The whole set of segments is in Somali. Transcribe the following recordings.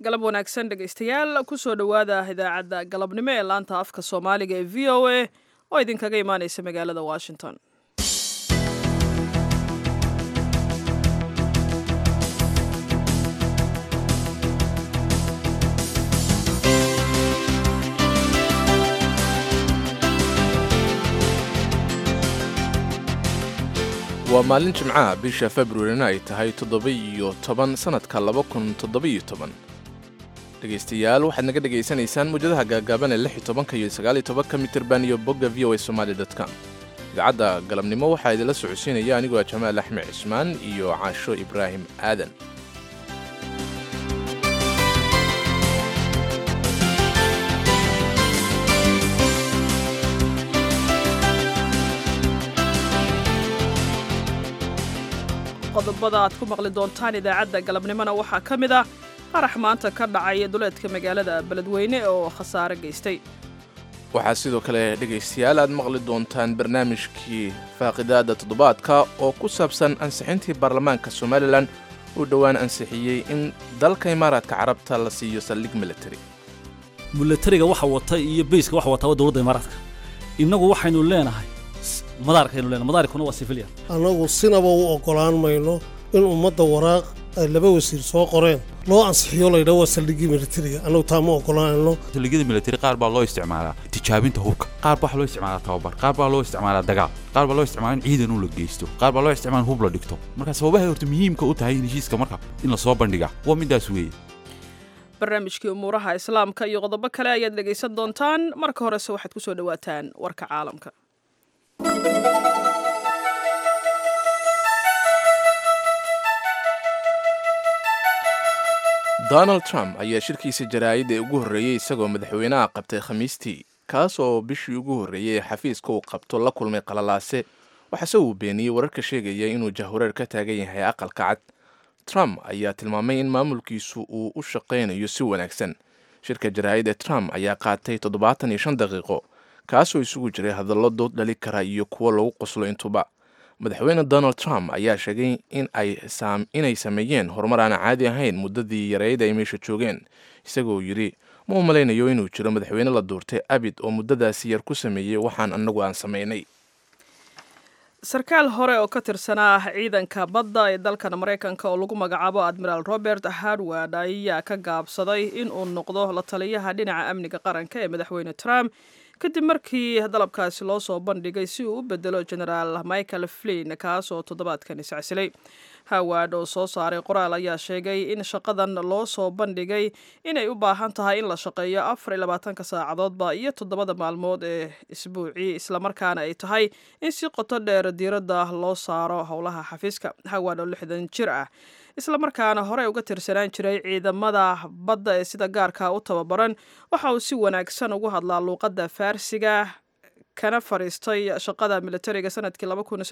galab wanaagsan dhegaystayaal kusoo dhowaada idaacadda galabnimo ee laanta afka soomaaliga ee v o a oo idinkaga imaaneysa magaalada washington waa maalin jimcaha bisha februarina ay tahay toddoba-iyo toban sannadka laba kun toddoba-iyo toban dhegaystayaal waxaad naga dhegaysanaysaan muwjadaha gaagaaban ee lix iyo tobanka iyo sagaal iyo tobanka mitirban iyo bogga v o a somaali dot com idaacadda galabnimo waxaa idinla socodsiinaya anigoo ah jamaal axmed cismaan iyo caasho ibraahim aadan qodobada aad ku maqli doontaan idaacadda galabnimona waxaa ka mid ah qarax maanta ka dhacay duleedka magaalada beledweyne oo khasaare geystay waxaa sidoo kale dhegaystayaal aad maqli doontaan barnaamijkii faaqidaada toddobaadka oo ku saabsan ansixintii baarlamaanka somalilan uu dhowaan ansixiyey in dalka imaaraadka carabta la siiyo saldhig military milatariga waxa wata iyo bayska waxa wata waa dowladda imaaraadka innagu waxaynu leenahay madaarkaynu leenahay madaarkuna waa civilian annagu sinaba u oggolaan mayno in ummadda waraaq ay laba wasiir soo qoreen loo ansixiyo laydhaa waa saldhiggii militariga annagu taa ma oggolaanayno saldhigyada militari qaar baa loo isticmaalaa tijaabinta hubka qaar baa loo isticmaalaa tababar qaar baa loo isticmaalaa dagaal qaar baa loo isticmaalaa in ciidan u la geysto qaar baa loo isticmaalaa in hub la dhigto marka sababahay horta muhiimka u tahay in heshiiska marka in la soo bandhiga waa midaas weeye barnaamijkii umuuraha islaamka iyo qodobo kale ayaad dhegaysan doontaan marka horese waxaad ku soo dhowaataan warka caalamka donald trump ayaa shirkiisa jaraa'idda ugu horreeyey isagoo madaxweynaha qabtay khamiistii kaas oo bishii ugu horreeyey ee xafiiska uu qabto la kulmay qalalaase waxaase uu beeniyey wararka sheegaya inuu jahwareer ka taagan yahay aqalka cad trump ayaa tilmaamay in maamulkiisu uu u shaqaynayo si wanaagsan shirka jaraa'idda trump ayaa qaatay toddobaatan iyo shan daqiiqo kaasoo isugu jiray hadallo dood dhali kara iyo kuwo lagu qoslo intuba madaxweyne donald trump ayaa sheegay inay sameeyeen horumar aan caadi ahayn muddadii yareyd ay meesha joogeen isagoo yidhi ma u malaynayo inuu jiro madaxweyne la duurtay abid oo muddadaasi yar ku sameeyey waxaan annagu aan samaynay sarkaal hore oo ka tirsanaa ciidanka badda ee dalkan maraykanka oo lagu magacaabo admiraal robert harward ayaa ka gaabsaday in uu noqdo la taliyaha dhinaca amniga qaranka ee madaxweyne trump kadib markii dalabkaasi loo soo bandhigay si uu u bedelo genaraal michael flin kaas oo toddobaadkan iscasilay haward oo soo saaray qoraal ayaa sheegay in shaqadan loo soo bandhigay inay u baahan tahay in la shaqeeyo afar iyo labaatanka saacadoodba iyo toddobada maalmood ee isbuucii islamarkaana ay tahay in si qoto dheer diiradda loo saaro howlaha xafiiska haward oo lixdan jir ah islamarkaana horey uga tirsanaan jiray ciidamada badda ee sida gaarka u tababaran waxa uu si wanaagsan ugu hadlaa luuqadda faarsiga kana fariistay shaqada militariga sanadkii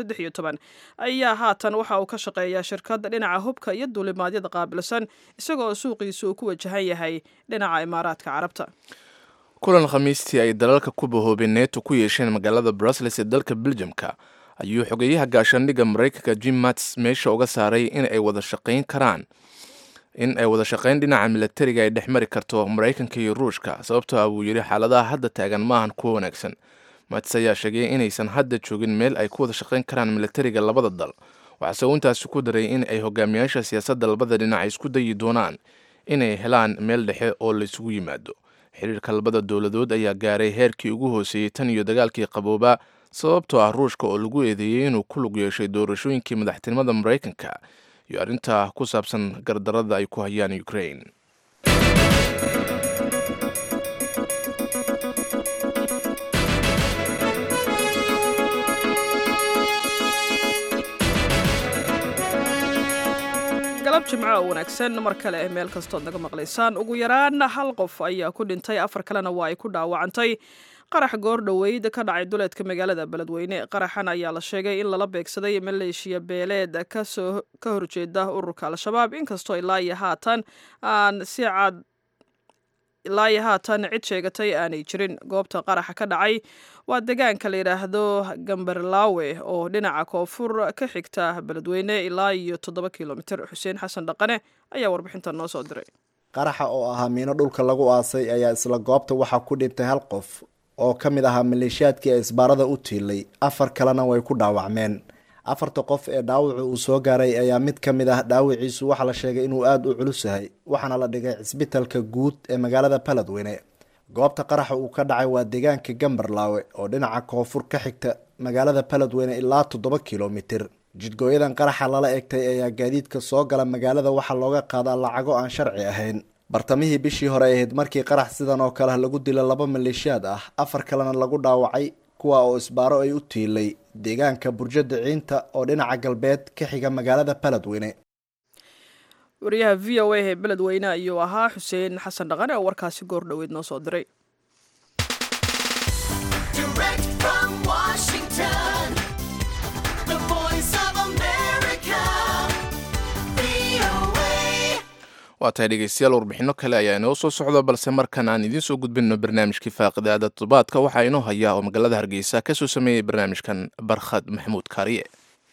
ayaa haatan waxa uu ka shaqeeyaa shirkadda dhinaca hubka iyo duulimaadyada qaabilsan isagoo suuqiisu uu ku wajahan yahay dhinaca imaaraadka carabta kulan khamiistii ay dalalka ku bahoobeen neeto ku yeesheen magaalada brussels ee dalka beljamka ayuu xogeeyaha gaashaandhigga maraykanka jim mats meesha uga saaray in ay wada shaqayn karaan in ay wada shaqayn dhinaca militariga ay dhex mari karto maraykanka iyo ruushka sababtoo ah buu yidhi xaaladaha hadda taagan maahan kuwo wanaagsan mats ayaa sheegay inaysan hadda joogin meel ay ku wada shaqayn karaan militariga labada dal waxaase uu intaasi ku daray in ay hogaamiyaasha siyaasadda labada dhinac isku dayi doonaan inay helaan meel dhexe oo la isugu yimaado xiriirka labada dowladood ayaa gaaray heerkii ugu hooseeyey tan iyo dagaalkii qaboobaa sababtoo ah ruushka oo lagu eedeeyey inuu ku lug yeeshay doorashooyinkii madaxtinimada maraykanka iyo arrinta ku saabsan gardarada ay ku hayaan ukrain galab jimco oo wanaagsan mar kale meel kastood naga maqlaysaan ugu yaraan hal qof ayaa ku dhintay afar kalena waa ay ku dhaawacantay qarax goor dhoweyd ka dhacay duleedka magaalada beledweyne qaraxan ayaa la sheegay in lala beegsaday maleeshiya beeleed kasoo ka horjeeda ururka al-shabaab inkastoo ilaa iyo haatan aan si cad ilaa iyo haatan cid sheegatay aanay jirin goobta qaraxa ka dhacay waa deegaanka la yidhaahdo gamberlaawe oo dhinaca koonfur ka xigta beledweyne ilaa iyo toddoba kilomitir xuseen xasan dhaqane ayaa warbixintan noo soo diray qaraxa oo ahaa miino dhulka lagu aasay ayaa isla goobta waxaa ku dhintay hal qof oo ka mid ahaa maleeshiyaadkii ee isbaarada u tiilay afar kalena way ku dhaawacmeen afarta qof ee dhaawacu uu soo gaaray ayaa mid ka mid ah dhaawiciisu waxaa la sheegay inuu aada u culus yahay waxaana la dhigay cisbitalka guud ee magaalada baladweyne goobta qaraxa uu ka dhacay waa deegaanka gambarlaawe oo dhinaca koonfur ka xigta magaalada baladweyne ilaa toddoba kilomitir jidgooyadan qaraxa lala egtay ayaa gaadiidka soo gala magaalada waxaa looga qaadaa lacago aan sharci ahayn bartamihii bishii hore ahayd markii qarax sidan oo kale lagu dila laba maleeshiyaad ah afar kalena lagu dhaawacay kuwa oo isbaaro ay u tiilay deegaanka burjada ciinta oo dhinaca galbeed ka xiga magaalada baladweyne wariyaha v o a ee beledweyne ayuu ahaa xuseen xasan dhaqane oo warkaasi goor dhoweed noo soo diray Direct from Washington, the voice of America, VOA. waa tahay dhegeystayaal warbixino kale ayaa inoo soo socda balse markan aan idiin soo gudbinno barnaamijkii faaqidaada toddobaadka waxaa inoo hayaa oo magaalada hargeysa ka soo sameeyey barnaamijkan barkhad maxamuud kaariye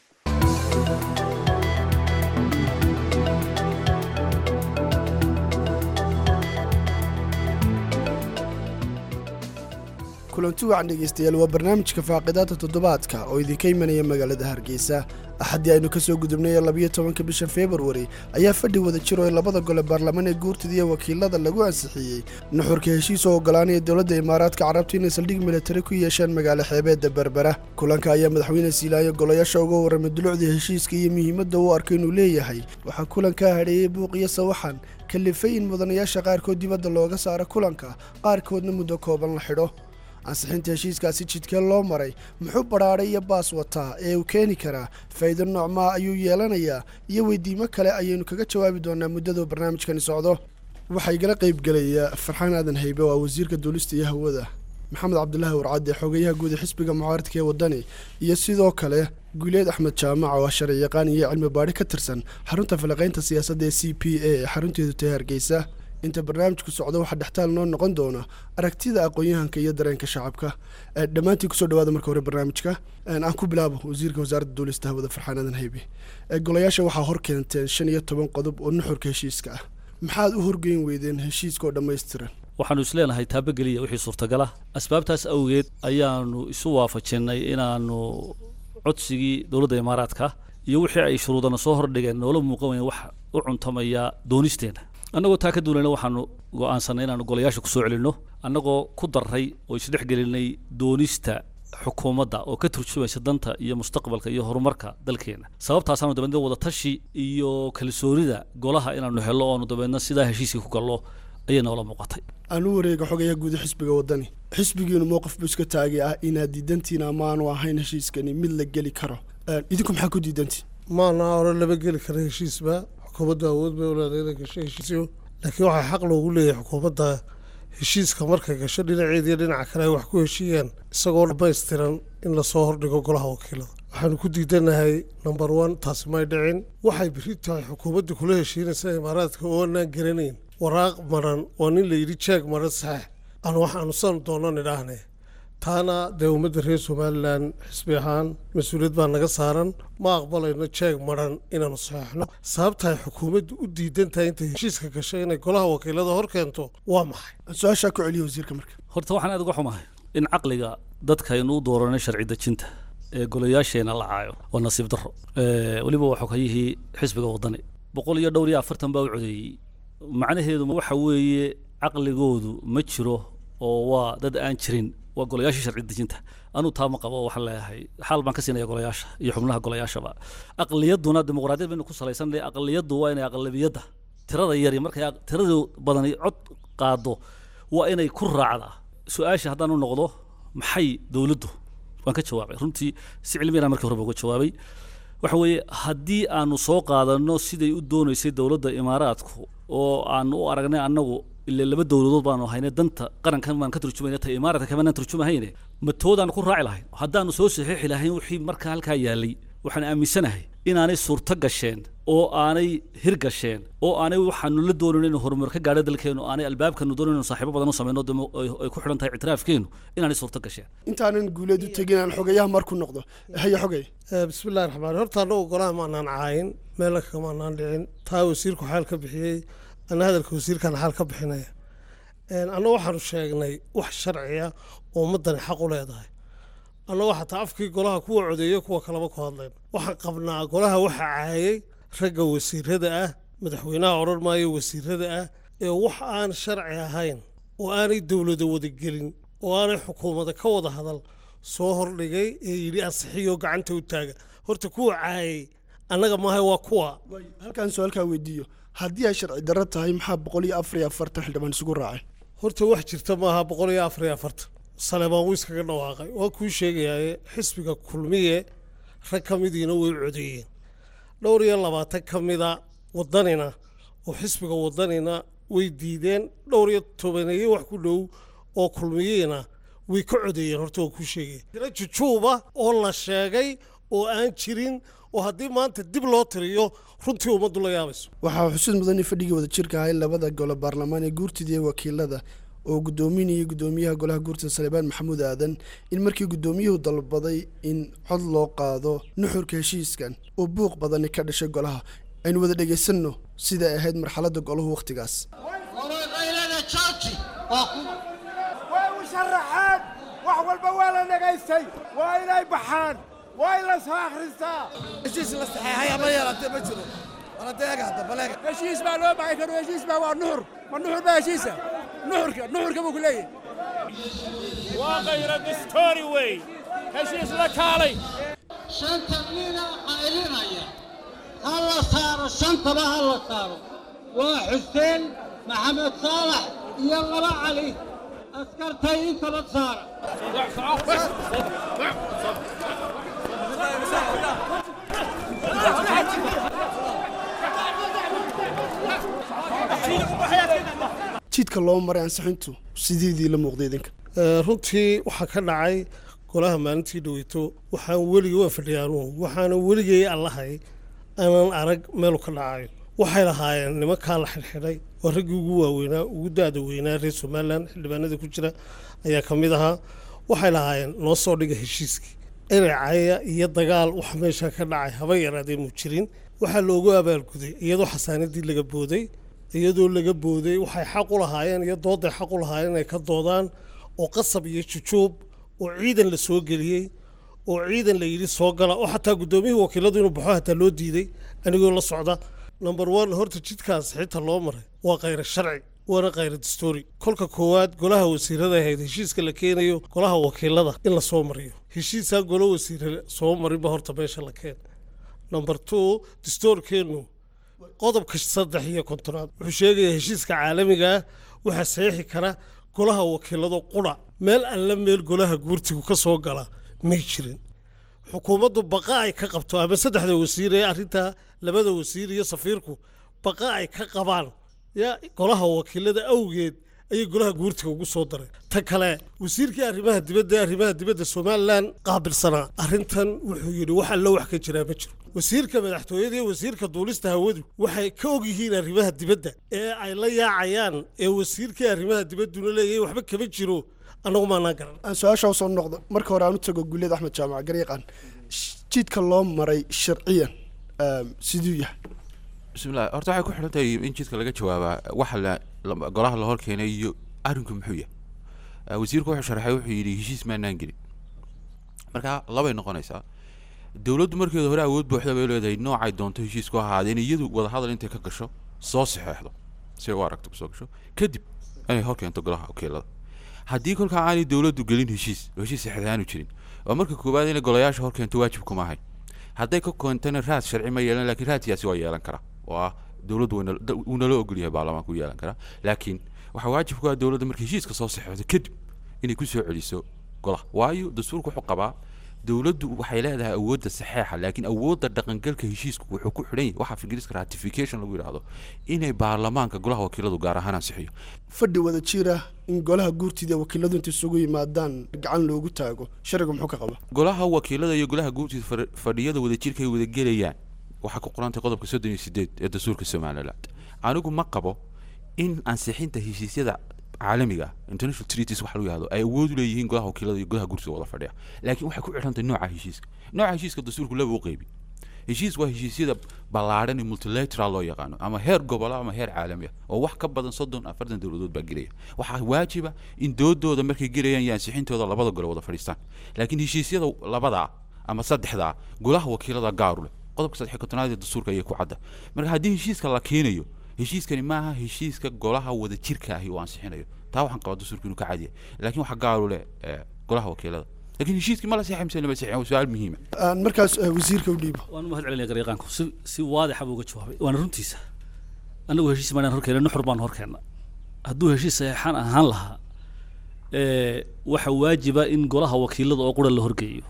kulanti wacan dhegeystayaal waa barnaamijka faaqidaada toddobaadka oo idinka imanaya magaalada hargeysa axaddii aynu ka soo gudubnay labiyo tobanka bisha februari ayaa fadhi wada jiro ee labada gole baarlamaan ee guurtida iyo wakiilada lagu ansixiyey nuxurka heshiis oo ogolaanaya dowladda imaaraadka carabta inay saldhig militari ku yeeshaan magaalo xeebeedda berbera kulanka ayaa madaxweyne siilaayo golayaasha uga warramay dulucdii heshiiska iyo muhiimadda uu arkay inuu leeyahay waxaa kulankaa hadheeyey buuq iyo sawaxan kalifay in mudanayaasha qaarkood dibadda looga saaro kulanka qaarkoodna muddo kooban la xidho ansixinta heshiiskaasi jidkee loo maray muxuu badhaadhay iyo baas wataa ee uu keeni karaa faa'iido noocmaa ayuu yeelanayaa iyo weydiimo kale ayaynu kaga jawaabi doonaa muddaduu barnaamijkani socdo waxaa igala qaybgelaya farxaan aadan haybe oo ah wasiirka duulista iyo hawada maxamed cabdulaahi warcadde xogeyaha guud ee xisbiga mucaaradka ee waddani iyo sidoo kale guuleed axmed jaamac oo ah sharci yaqaan iyo cilmi baadhi ka tirsan xarunta falaqaynta siyaasadda ee c p a ee xarunteedu tahay hargeysa inta barnaamijku socdo waxaa dhextaal noo noqon doona aragtida aqoon-yahanka iyo dareenka shacabka dhammaantiin kusoo dhawaada marka hore barnaamijka aan ku bilaabo wasiirka wasaaradda duulista hawada farxaan aadan haybe golayaasha waxaa hor keenteen shan iyo toban qodob oo nuxurka heshiiska ah maxaad u horgeyn weydeen heshiiskaoo dhammaystiran waxaanu isleenahay taabageliya wixii suurtagala asbaabtaas awgeed ayaanu isu waafajinnay inaanu codsigii dowladda imaaraadka iyo wixii ay shuruudana soo hordhigeen noola muuqan wayn wax u cuntamaya doonisteenna annagoo taa ka duulayna waxaanu go'aansanay inaanu golayaasha kusoo celinno annagoo ku darray oo isdhex gelinay doonista xukuumadda oo ka turjumaysa danta iyo mustaqbalka iyo horumarka dalkeena sababtaasaanu dabeedna wadatashi iyo kalsoonida golaha inaanu hello oonu dabeedna sidaa heshiiskii ku gallo ayay noola muuqatay aan u wareega xogayaha guud ee xisbiga waddani xisbigiinu mowqif buu iska taagay ah inaad diidantiin ama aanu ahayn heshiiskani mid la geli karo idinku maxaa ku diidantiin maana hore lama geli kara heshiisba xukuumaddu awood bay uleedahay inay gasho heshiisyo laakiin waxaa xaq loogu leeyahay xukuumadda heshiiska markay gasho dhinaceeda iyo dhinaca kale ay wax ku heshiiyaan isagoo dhammaystiran in lasoo hordhigo golaha wakiilada waxaanu ku diidanahay number one taasi may dhicin waxay beri tahay xukuumadda kula heshiinaysa imaaraadka oo aanaan garanayn waraaq maran waa nin la yidhi jeeg maran saxeex aan waxaanu san doono nidhaahne taana dee ummadda reer somalilan xisbi ahaan mas-uuliyad baa naga saaran ma aqbalayno jeeg maran inaanu saxeexno sababtaay xukuumaddu u diidan tahay intay heshiiska gashay inay golaha wakiilada hor keento waa maxay su-aashaa ku celiya wasiirka marka horta waxaan aad uga xumahay in caqliga dadkaynu u dooranay sharci dejinta ee golayaasheena la caayo waa nasiib darro weliba waa xogayihii xisbiga waddani boqol iyo dhowr iyo afartan baa u codeeyey macnaheedu waxa weeye caqligoodu ma jiro oo waa dad aan jirin waa golayaashii sharci dejinta anuu taa ma qabo waxaan leeyahay xaal baan ka siinaya golayaasha iyo xubnaha golayaashaba aqliyadduna dimuqraadiyad baynu ku salaysanay aqliyaddu waa inay aqlabiyadda tirada yari markay tirada badani cod qaado waa inay ku raacdaa su-aasha haddaan u noqdo maxay dowladdu waan ka jawaabay runtii si cilmiyana markii horeba uga jawaabay waxa weeye haddii aanu soo qaadanno siday u doonaysay dowladda imaaraadku oo aanu u aragnay annagu ile laba dowladood baanu hayne danta qarankan baan ka turjumayna ta imaaraadka kamanaan turjumahayne matoodaan ku raaci lahayn haddaanu soo saxiixi lahayn wixii markaa halkaa yaalay waxaan aaminsanahay inaanay suurto gasheen oo aanay hir gasheen oo aanay waxaanu la doonayn inuu horumar ka gaadho dalkeenu aanay albaabkanu doonayn inuu saaxiibo badan u samayno demo ay ku xidhan tahay ictiraafkeenu inaanay suurto gasheen intaanan guuleed u tegin aan xogayaha marku noqdo haya xogay bismillahi raxmaan horta annagu golaha maanaan caayin meela kagamaanaan dhicin taa wasiirku xaal ka bixiyey ana hadalka wasiirkan xaal ka bixinaya anna waxaanu sheegnay wax sharciya oo ummaddani xaq u leedahay annagoo xataa afkii golaha kuwa codeeya kuwa kaleba ku hadleen waxaan qabnaa golaha waxa caayay ragga wasiirada ah madaxweynaha odhan maayo wasiirada ah ee wax aan sharci ahayn oo aanay dowlada wadagelin oo aanay xukuumada ka wada hadal soo hordhigay ee yidhi ansixiyo gacanta u taaga horta kuwa caayay annaga maaha waa kuwa halkaan su-aalkaa weydiiyo haddii ay sharci darro tahay maxaa boqol iyo afar iyo afartan xildhibaan isugu raacay horta wax jirta maaha boqol iyo afar iyo afartan saleebaan wuu iskaga dhawaaqay waa kuu sheegayaaye xisbiga kulmiye rag ka midiina way codeeyeen dhowr iyo labaatan ka mida wadanina oo xisbiga wadanina way diideen dhowr iyo tobaneeye wax ku dhow oo kulmiyeena way ka codeeyeen horta waa kuu sheegaya tiro jujuuba oo la sheegay oo aan jirin oo haddii maanta dib loo tiriyo runtii ummaddu la yaabayso waxaa xusuud mudan in fadhigii wada jirka ahay labada gole baarlamaan ee guurtida iyo wakiilada oo guddoominayay guddoomiyaha golaha guurtida salebaan maxamuud aadan in markii guddoomiyuhu dalbaday in cod loo qaado nuxurka heshiiskan oo buuq badani ka dhashay golaha aynu wada dhegaysanno siday ahayd marxaladda golahu wakhtigaas way u sharaxeen wax walba waa la dhagaystay waa inay baxaan waa in la soo akhristaa heshiis la saxeexay ama yeelatee ma jiro waladeega hadda baleega heshiis baa loo baxay karo heshiis baa waa nuxur ma nuxur baa heshiisa nuxurka nuxurka buu ku leeyahay waa qayra distoori wey heshiis la kaalay shanta nina qaylinaya ha la saaro shantaba ha la saaro waa xuseen maxamed saalax iyo laba cali askartay intaba saara jidka loo maray ansixintu sideedii la muuqday idinka runtii waxaa ka dhacay golaha maalintii dhaweyto waxaan weligay waa fadhiyaanuhu waxaana weligay allahay aanan arag meelu ka dhacayo waxay lahaayeen nimankaa la xidhxidhay oo raggii ugu waaweynaa ugu daada weynaa reer somalilan xildhibaanada ku jira ayaa ka mid ahaa waxay lahaayeen noo soo dhiga heshiiskii eracaya iyo dagaal wax meesha ka dhacay haba yaraadee mu jirin waxaa loogu abaalguday iyadoo xasaanadii laga booday iyadoo laga booday waxay xaq u lahaayeen iyo dooday xaq u lahaayeen inay ka doodaan oo qasab iyo jujuub oo ciidan la soo geliyey oo ciidan la yidhi soo gala oo xataa guddoomiyihii wakiiladu inuu baxo hataa loo diiday anigoo la socda number one horta jidkaas xitaa loo maray waa khayra sharci waana khayra dastoori kolka koowaad golaha wasiirada ahayd heshiiska la keenayo golaha wakiilada in la soo mariyo heshiisaan golo wasiire soo marinba horta meesha la keen number two dastoorkeennu qodobka saddex iyo kontonaad wuxuu sheegayaa heshiiska caalamiga ah waxaa saxiixi kara golaha wakiilado qudha meel alle meel golaha guurtigu ka soo gala may jirin xukuumaddu baqa ay ka qabto ama saddexda wasiir ee arrintaa labada wasiir iyo safiirku baqa ay ka qabaan ya golaha wakiilada awgeed ayay golaha guurtiga ugu soo daray ta kale wasiirkii arrimaha dibadda ee arrimaha dibadda somalilan qaabilsanaa arrintan wuxuu yidhi wax allo wax ka jiraa ma jiro wasiirka madaxtooyada iyo wasiirka duulista hawadu waxay ka og yihiin arrimaha dibadda ee ay la yaacayaan ee wasiirkii arrimaha dibadduna leeyahay waxba kama jiro annagu maanaan garan aan su-aasha usoo noqdo marka hore aan u tago guuleed axmed jaamac garyaqaan jidka loo maray sharciyan siduu yahay bismillahi horta waxay ku xidhan tahay in jidka laga jawaabaa waxa la la- golaha la hor keenay iyo arrinku muxuu yahay Eh, wasiirku wuxuu sharaxay wuxuu yidhi heshiis maanaan gelin marka labay noqonaysaa dowladdu markeeda hore awood buuxda bay leedahay noocay doonto heshiisku ahaadeen iyadu wadahadal intay ka gasho soo saxeexdo si ay u aragto kusoo gasho kadib inay hor keento golaha wakiilada haddii kolkaa aanay dowladdu gelin heshiis oo heshiis saxeex aanu jirin waa marka koowaad inay golayaasha hor keento waajib kuma ahay hadday ka keentana raad sharci ma yeelan laakiin raadkiyaasi waa yeelan karaa oo ah dowladdu wayna- da- wuu nala ogol yahay baarlamaanku yeelan karaa laakiin waxaa waajib ku ah dowladda markay heshiiska soo saxeexdo kadib inay ku soo celiso golaha waayo dastuurku wuxuu qabaa dowladdu waxay leedahay awoodda saxeexa laakiin awoodda dhaqangalka heshiisku wuxuu ku xidhan yahay waxaa ingiriiska ratification lagu yidhaahdo inay baarlamaanka golaha wakiiladu gaar ahaan ansixiyo fadhi wada jira in golaha guurtida wakiiladu inta isugu yimaadaan gacan loogu taago sharcigu muxuu ka qaba golaha wakiilada iyo golaha guurtida far- fadhiyada wadajirka ay wada gelayaan waxaa ku qorantay qodobka soddon iyo sideed ee dastuurka somaliland anigu ma qabo in ansixinta heshiisyada caalamiga ah, international treaties waxa lagu yihahdo ay awood u leeyihiin golaha wakiilada iyo golaha guurtida wada fadhiya laakiin waxay ku xidhantahay nooca heshiiska nooca heshiiska dastuurku laba u qeybi heshiis waa heshiisyada ballaadhan ee multilateral loo yaqaano ama heer gobolo ama heer caalami ah oo wax ka badan soddon afartan dowladood baa gelaya waxaa waajiba in doodooda markay gelayaan iyo ansixintooda labada gole wada fadhiistaan laakiin heshiisyada labadaa ama saddexdaa golaha wakiilada gaaru leh qodobka saddex iyo kontonaad ee dastuurka ayay ku cadda marka haddii heshiiska la keenayo heshiiskani maaha heshiiska golaha wada jirka ahi uu ansixinayo taa waxaan qabaa dastuurka inuu ka cadiya laakiin waxaa gaaru leh eh, golaha wakiilada laakiin heshiiskii ma la seexay mise lama seexin waa su-aal muhiima aan markaas eh, wasiirka u dhiibo waan u mahad celinaya garyaqaanku si si waadixa buu uga jawaabay waana runtiisa annagu heshiis maanaan horkeena nuxur baan horkeena hadduu heshiis saxeexaan ahaan lahaa ee, waxa waajiba in golaha wakiilada oo qura la horgeeyo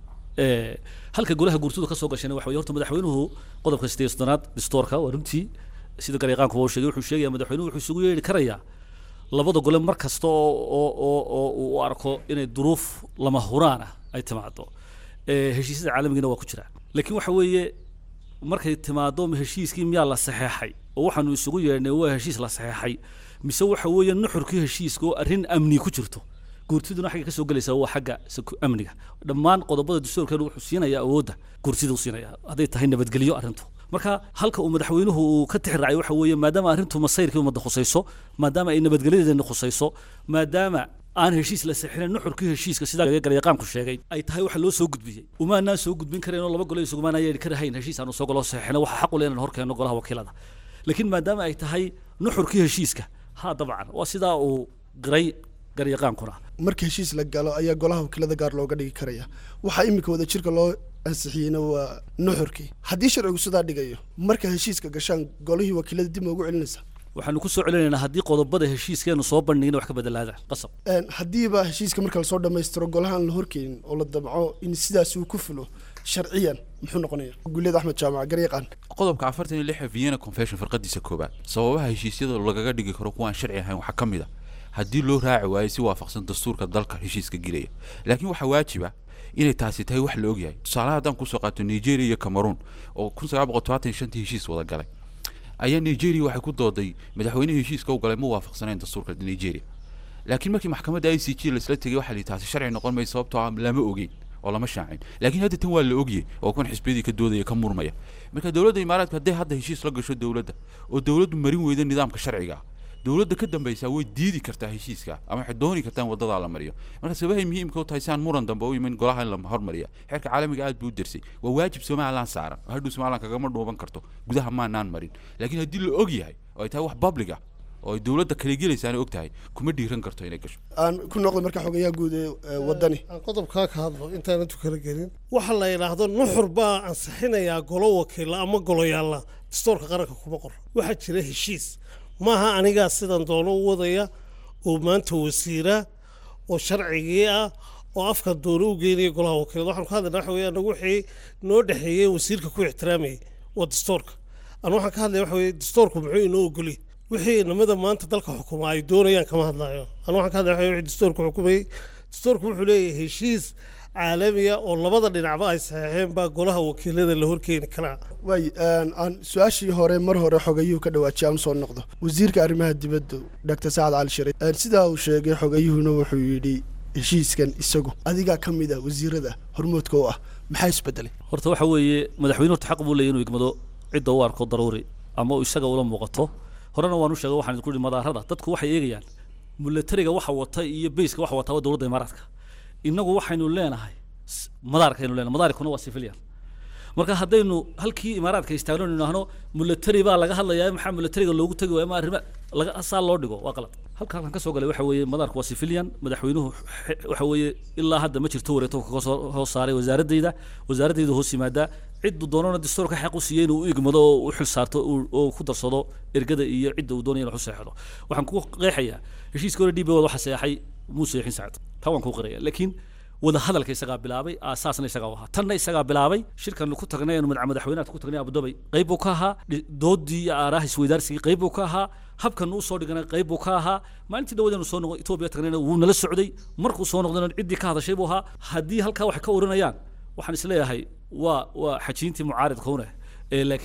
ee, halka golaha guurtadu ka soo gashayna waxa weye horta madaxweynuhu qodobka sideed iyo soddonaad distoorka waa runtii sida garyaqaanku uu sheegay wuxuu sheegaya madaxweynuhu wuxuu isugu yeedhi karayaa labada gole mar kasta oo oo oo oo uu u arko inay duruuf lama huraan ah ay timaado ee, heshiisyada caalamigiina waa ku jira laakiin waxa weeye markay timaado ma heshiiskii miyaa la saxeexay oo waxaanu isugu yeedhnay waa heshiis la saxeexay mise waxa weeye nuxurkii heshiiska oo arrin amni ku jirto guurtiduna xagga ka soo gelaysaa waa xagga seku- amniga dhammaan qodobada dastuurkeenu wuxuu siinayaa awoodda guurtida u siinaya hadday tahay nabadgelyo arrintu marka halka uu madaxweynuhu uu ka tixraacay waxa weeye maadaama arrintu masayrkii ummadda khusayso maadaama ay nabadgelyadeena khusayso maadaama aan heshiis la sixinin nuxurkii heshiiska sidaa garyaqaanku sheegay ay tahay waxa loo soo gudbiyey umaanaan soo gudbin karayn oo laba gole isugumaanaan yeedhi karahayn heshiis aanu soo golo saxixino waxa xaq u leh inaan horkeenno golaha wakiilada laakiin maadaama ay tahay nuxurkii heshiiska ha dabcan waa sidaa uu qiray garyaqaankuna marka heshiis la galo ayaa golaha wakiilada gaar looga dhigi karaya waxaa iminka wada jirka loo ansixiyeyna waa nuxurkii haddii sharcigu sidaa dhigayo marka heshiiska gashaan golihii wakiilada dib ma ugu celinaysa waxaanu ku soo celinaynaa haddii qodobada heshiiskeenu soo bandhigin wax ka bedelaadaan qasab Een, haddiiba heshiiska marka lasoo dhammaystiro golahaan la horkeenin oo la damco in sidaas uu ku fulo sharciyan muxuu noqonaya guuleed axmed jaamac garyaqaan qodobka afartan iyo lix ee vienna convention farqadiisa koobaad sababaha heshiisyada lagaga dhigi karo kuwaan sharci ahayn waxaa ka mid a haddii loo raaci waayo si waafaqsan dastuurka dalka heshiiska gelaya laakiin waxaa waajiba inay taasi tahay wax la ogyahay tusaalaha haddaan kusoo qaato nigeria iyo cameroon oo kun sagaal boqol todobaatan iyo shantii heshiis wada galay ayaa nigeria waxay ku dooday madaxweynihii heshiiska u galay ma waafaqsanayn dastuurka nigeria laakiin markii maxkamadda i c g laisla tegay waxaa la yidhi taasi sharci noqon maysa sababtoo ah lama ogeyn oo lama shaacin laakiin hadda tan waa la ogyay oo kan xisbiyadii ka doodaya ka murmaya marka dowladda imaaraadka hadday hadda heshiis la gasho dowladda oo dowladdu marin weyda nidaamka sharciga ah dowladda ka dambaysaa way diidi kartaa heshiiska ama waxay dooni kartaa in wadadaa la mariyo marka sabahay muhiimka u tahay si aan muran dambe u iman golaha in la hormariya xeerka caalamiga aad buu u dersay waa waajib somalilan saaran oo hadhow somalilan kagama dhuuban karto gudaha maanaan marin laakiin haddii la og yahay oo ay tahay wax public ah oo ay dowladda kala gelaysaana og tahay kuma dhiiran karto inay gasho aan ku noqday marka xogayaha guud ee ee wadani aan qodobkaa ka hadlo intaana tukala gelin waxa la yidhaahdo nuxur baa ansixinayaa golo wakiila ama goloyaalla dastuurka qaranka kuma qor waxaa jira heshiis maaha anigaa sidan doono u wadaya oo maanta wasiira oo sharcigii ah oo afka doono u geynaya golaha wakiilada waxaan ku hadlaynaa waxa weeye anagu wixii noo dhexeeyey wasiirka ku ixtiraamayay waa dastuurka anu waxaan ka hadlaya waxa weeye dastuurku muxuu inoo ogoliyay wixii inamada maanta dalka xukuma ay doonayaan kama hadlayo anu waxaan ka hadlaya waxa weeye wixii dastuurku xukumayey dastuurku wuxuu leeyahay heshiis caalamiya oo labada dhinacba ay saxeexeen baa golaha wakiilada la horkeeni karaa waay een, aan su-aashii hore mar hore xogayuhu ka dhawaajiyay aan soo noqdo wasiirka arrimaha dibadda dr sacad cali shariif een, sidaa uu sheegay xogayuhuna wuxuu yidhi heshiiskan isagu adigaa ka mid ah wasiirada hormoodka u ah maxaa isbedelay horta waxa weeye madaxweyne horta xaq buu leeyahy inuu igmado cidda u arko daruuri ama uu isaga ula muuqato horena waan u sheegay waxaan idinku ihi madaarada dadku waxay eegayaan milatariga waxa wata iyo beyska waxa wata waa dowladda imaaraadka innagu waxaynu leenahay s- madaarkaynu leenahay madaarkuna waa civilian marka haddaynu halkii imaaraadka istaagno inu idhaahno milatari baa laga hadlayaa maxaa milatariga loogu tegi waaya ma arrima laga saa loo dhigo waa qalad halka halkan ka soo galay waxa weeye madaarku waa civilian madaxweynuhu xe- waxa weeye ilaa hadda ma jirto wareeto kaga soo hoos saaray wasaaradayda wasaaradayda hoos yimaadaa ciddu doonana dastuurka xaq u siiyey inuu u igmado oo u xil saarto uu- oo ku darsado ergada iyo cidda uu doonaya inuu xuseexdo waxaan ku qeexayaa heshiiska hore dhiiba waxa seexay muuse yaxin sacad taa waan kuu qiraya laakiin wada hadalka isagaa bilaabay aasaasna isagaa u ahaa tanna isagaa bilaabay shirkan ku tagnay aanu madax madaxweynaha ku tagnay abudabay qayb buu ka ahaa dhi- doodii iyo aaraha isweydaarsigii qayb buu ka ahaa habkan uu soo dhiganay qayb buu ka ahaa maalintii dhawadeenu soo noqo etoobiya tagnayna wuu nala socday markuu soo noqdayna ciddii ka hadashay buu ahaa haddii halkaa wax ka oranayaan waxaan isleeyahay waa waa xajiintii mucaaridka une ee laakiin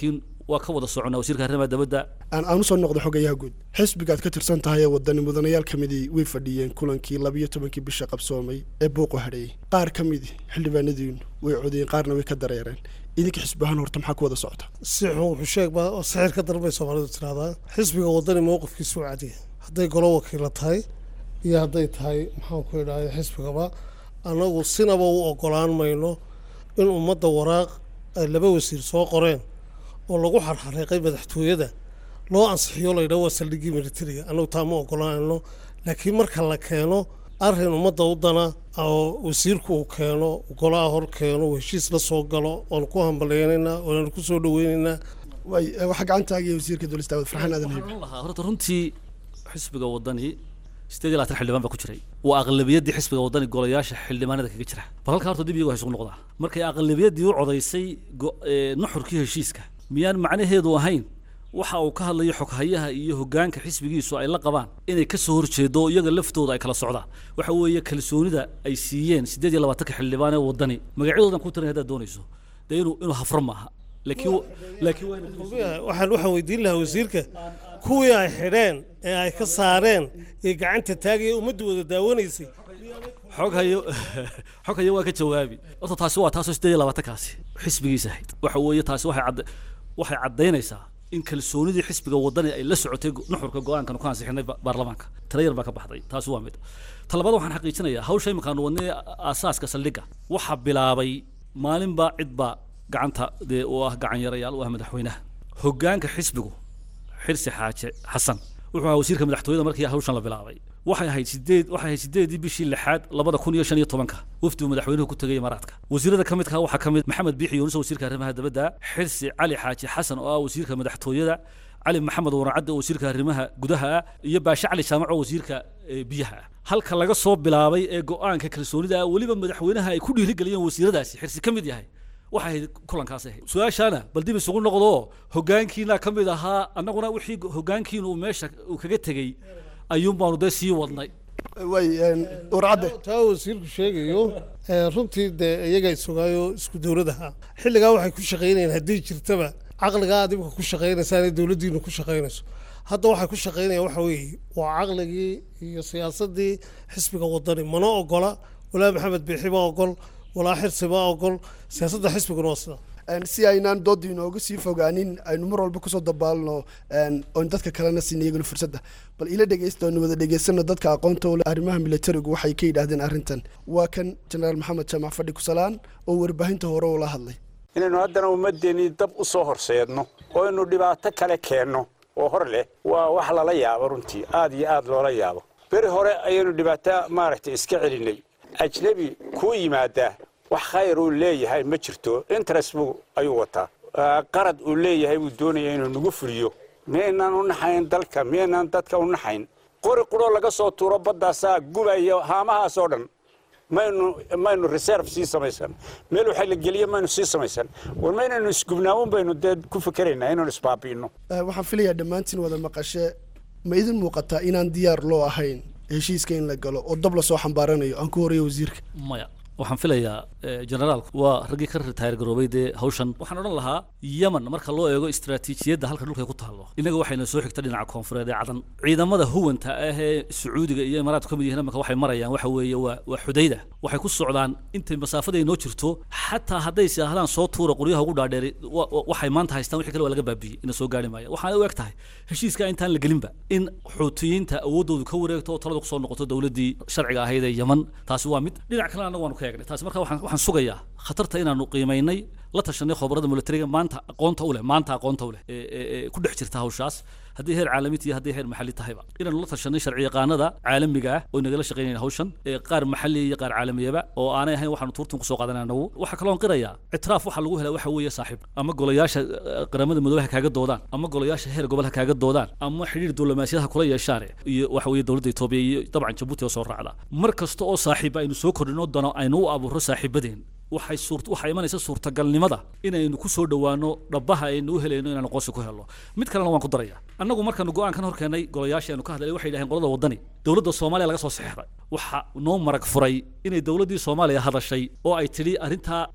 waa ka wada soconaa wasiirka arrimaha dabadda aan aan usoo noqdo xogayaha guud xisbigaad ka tirsan tahay ee wadani mudanayaal ka midii way fadhiyeen kulankii labiyo tobankii bisha qabsoomay ee buuqu hadheeyey qaar ka midi xildhibaanadiinu way codayeen qaarna way ka dareereen idinka xisbi ahaan horta maxaa ku wada socota si xun wuxuu sheeg baa oo sixir ka darbay soomaalidu tiraahdaa xisbiga wadani mowqifkiisu waa cadiya hadday golo wakiila tahay iyo hadday tahay maxaan ku idhahday xisbigaba annagu sinaba u ogolaan mayno in ummadda waraaq ay laba wasiir soo qoreen oo lagu xarxareeqay madaxtooyada loo ansixiyo laydhaho waa saldhiggii militariga annagu taa ma ogolaanayno laakiin marka la keeno arrin ummadda u dana oo wasiirku uu keeno golaha hor keeno uu heshiis la soo galo oonu ku hambaleynaynaa oonanu ku soo dhaweynaynaa way eh, waxaa gacantaagiya wasiirka dowlasta daawud farxaan aadan haybe Waxaan lahaa horta runtii xisbiga wadani sideed iyo labaatan xildhibaan baa ku jiray waa aqlabiyaddii xisbiga wadani golayaasha xildhibaanada kaga jira bal halkaa horta dib iyagu ha isugu noqdaa markay aqlabiyaddii u codaysay go- ee, nuxurkii heshiiska miyaan macnaheedu ahayn waxa uu ka hadlayo xoghayaha iyo hogaanka xisbigiisu ay la qabaan inay ka soo horjeedo oo iyaga laftooda ay kala socdaan waxa weeye kalsoonida ay siiyeen sideed iyo labaatanka xildhibaan ee wadani magacyadoodan ku tarin haddaad doonayso dee inuu inuu hafro maaha laakiin laakiin waa inuu waxaan waxaan weydiin lahaa wasiirka kuwii ay xidheen ee ay ka saareen ee gacanta taagaya ummaddu wada daawanaysay xog hayo xog hayo waa ka jawaabi horta taasi waa taasoo sideed iyo labaatankaasi xisbigiisa ahayd waxa weeye taasi waxay cadda waxay caddaynaysaa in kalsoonidii xisbiga wadani ay la socotay go- nuxurka go-aankan ku ansixinay ba- baarlamaanka tala yar baa ka baxday taasi waa mid ta labaad waxaan xaqiijinayaa hawsha iminkaanu wadnay aasaaska saldhigga waxaa bilaabay maalinbaa cidbaa gacanta dee u ah gacan yarayaal u ah madaxweynaha hogaanka xisbigu xirsi xaaje xasan wuxuu ahaa wasiirka madaxtooyada markii hawshan la bilaabay waxay ahayd sideed waxay ahayd sideedii bishii lixaad labada kun iyo shan iyo tobanka wafdigu madaxweynuhu ku tegay imaaraadka wasiirada ka midka waxaa ka mid maxamed biixi yuunus wasiirka arrimaha dabadda xirsi cali xaaji xasan oo ah wasiirka madaxtooyada cali maxamed waracadde oo wasiirka arrimaha gudaha ah iyo baashe cali jaamac oo wasiirka eh, biyaha ah halka laga soo bilaabay ee go-aanka kalsoonida ah weliba madaxweynaha ay ku dhiirigeliyeen wasiiradaasi xirsi ka mid yahay waxay ahayd kulankaas ahayd su-aashaana bal dib isugu noqdo hogaankiina ka mid ahaa annaguna wixii hogaankiina uu meesha uu kaga tegey ayuun baanu dee sii wadnay way warcadde taa wasiirku sheegayo ee, runtii dee iyaga isogaayo isku dowladaha xilligaa waxay ku shaqaynayeen haddii jirtaba caqligaa aad imika ku shaqaynaysaan ee dowladdiinu ku shaqaynayso hadda waxay ku shaqaynayaan waxa weeye waa caqligii iyo siyaasaddii xisbiga wadani mana ogola walaa maxamed biixi ma ogol walaa xirsi ma ogol siyaasadda xisbiguna waa sida Een, si aynaan doodda inooga sii fogaanin aynu mar walba kusoo dabaalno een, oon dadka kalena siin iyaguna fursadda bal ila dhegeysta oonu wada dhegeysano dadka aqoonta u leh arrimaha militarigu waxay ka yidhaahdeen arrintan waa kan jenaraal maxamed jaamac fadhi kusalaan oo warbaahinta hore ula hadlay inaynu haddana ummaddeennii dab u soo horseedno oo aynu dhibaato kale keenno oo hor leh waa wax lala yaabo runtii aad iyo aad loola yaabo beri hore ayaynu dhibaato maaragtay iska celinnay ajnebi kuu yimaadaa wax khayr uu leeyahay ma jirto interest buu ayuu wataa Ah, qarad uu leeyahay buu doonaya inuu nagu fuliyo miyaynaan u naxayn dalka miyaynaan dadka u naxayn qori quroo laga soo tuuro baddaasaa gubaya haamahaasoo dhan maynu maynu reserve sii samaysan meel waxa la geliyo maynu sii samaysan war maynaynu isgubnaamun baynu dee ku fikeraynaa inaynu isbaabi'ino Eh, waxaan filayaa dhammaantiin wada maqashe ma idin muuqataa inaan diyaar loo ahayn heshiiska in la galo oo dab lasoo xambaaranayo aan ku horeeyo wasiirka maya waxaan filayaa eh, generaalku waa raggii ka ritaayar garoobay dee hawshan waxaan odhan lahaa yemen marka loo eego istaraatiijiyadda halka dhulka ay ku taallo innaga waxayna soo xigta dhinaca koonfureed ee cadan ciidamada huwanta ah ee sacuudiga iyo imaaraadku ka mid yihiin imanka waxay marayaan waxa weeye waa waa xudayda waxay ku socdaan intay masaafada ay noo jirto xataa hadday saahdaan soo tuura qoryaha ugu dhaadheeri wa- wa- waxay maanta haystaan wixii kale waa laga baabiyey ina soo gaari maaya waxaana u eg tahay heshiiska intaan la gelinba in xuutiyiinta awooddoodu ka wareegto oo talada kusoo noqoto dowladdii sharciga ahayd ee yemen taasi waa mid dhinac kalena annagu waanu ka eegnay taasi marka waxaan waxaan sugayaa khatarta inaanu qiimaynay la tashanay khobarada militariga maanta aqoonta u leh maanta aqoonta u leh ee ee- ee ku dhex jirta hawshaas haddii heer caalami iyo haddii heer maxalli tahayba inaanu la tashanay sharci yaqaanada caalamiga ah oo nagala shaqaynayna hawshan ee qaar maxalli iyo qaar caalamiyaba oo aanay ahayn waxaanu tuurtan kusoo qaadanay anagu waxaa kaloon qirayaa ictiraaf waxa lagu helaa waxa weeye saaxiib ama golayaasha eh, qaramada midoobe ha kaaga doodaan ama golayaasha heer gobol ha kaaga doodaan ama xidhiir diblomaasiyad ha kula yeeshaan iyo waxa weeye dowladda etoobiya iyo dabcan jabuuti oo soo raacda mar kasta oo saaxiiba aynu soo kordhino dano aynu u abuuro saaxiibadeen waxay suur waxaa imanaysa suurtagalnimada inaynu ku soo dhowaano dhabbaha aynu u helayno inaanu qoonsi ku helno mid kalena waan ku daraya annagu markaanu go-aankan hor keenay golayaashii aynu ka hadlay waxay yidhaheen qolada waddani dowladda soomaaliya laga soo saxeexday waxa noo marag furay inay dowladdii soomaaliya hadashay oo ay tidhi arrintaa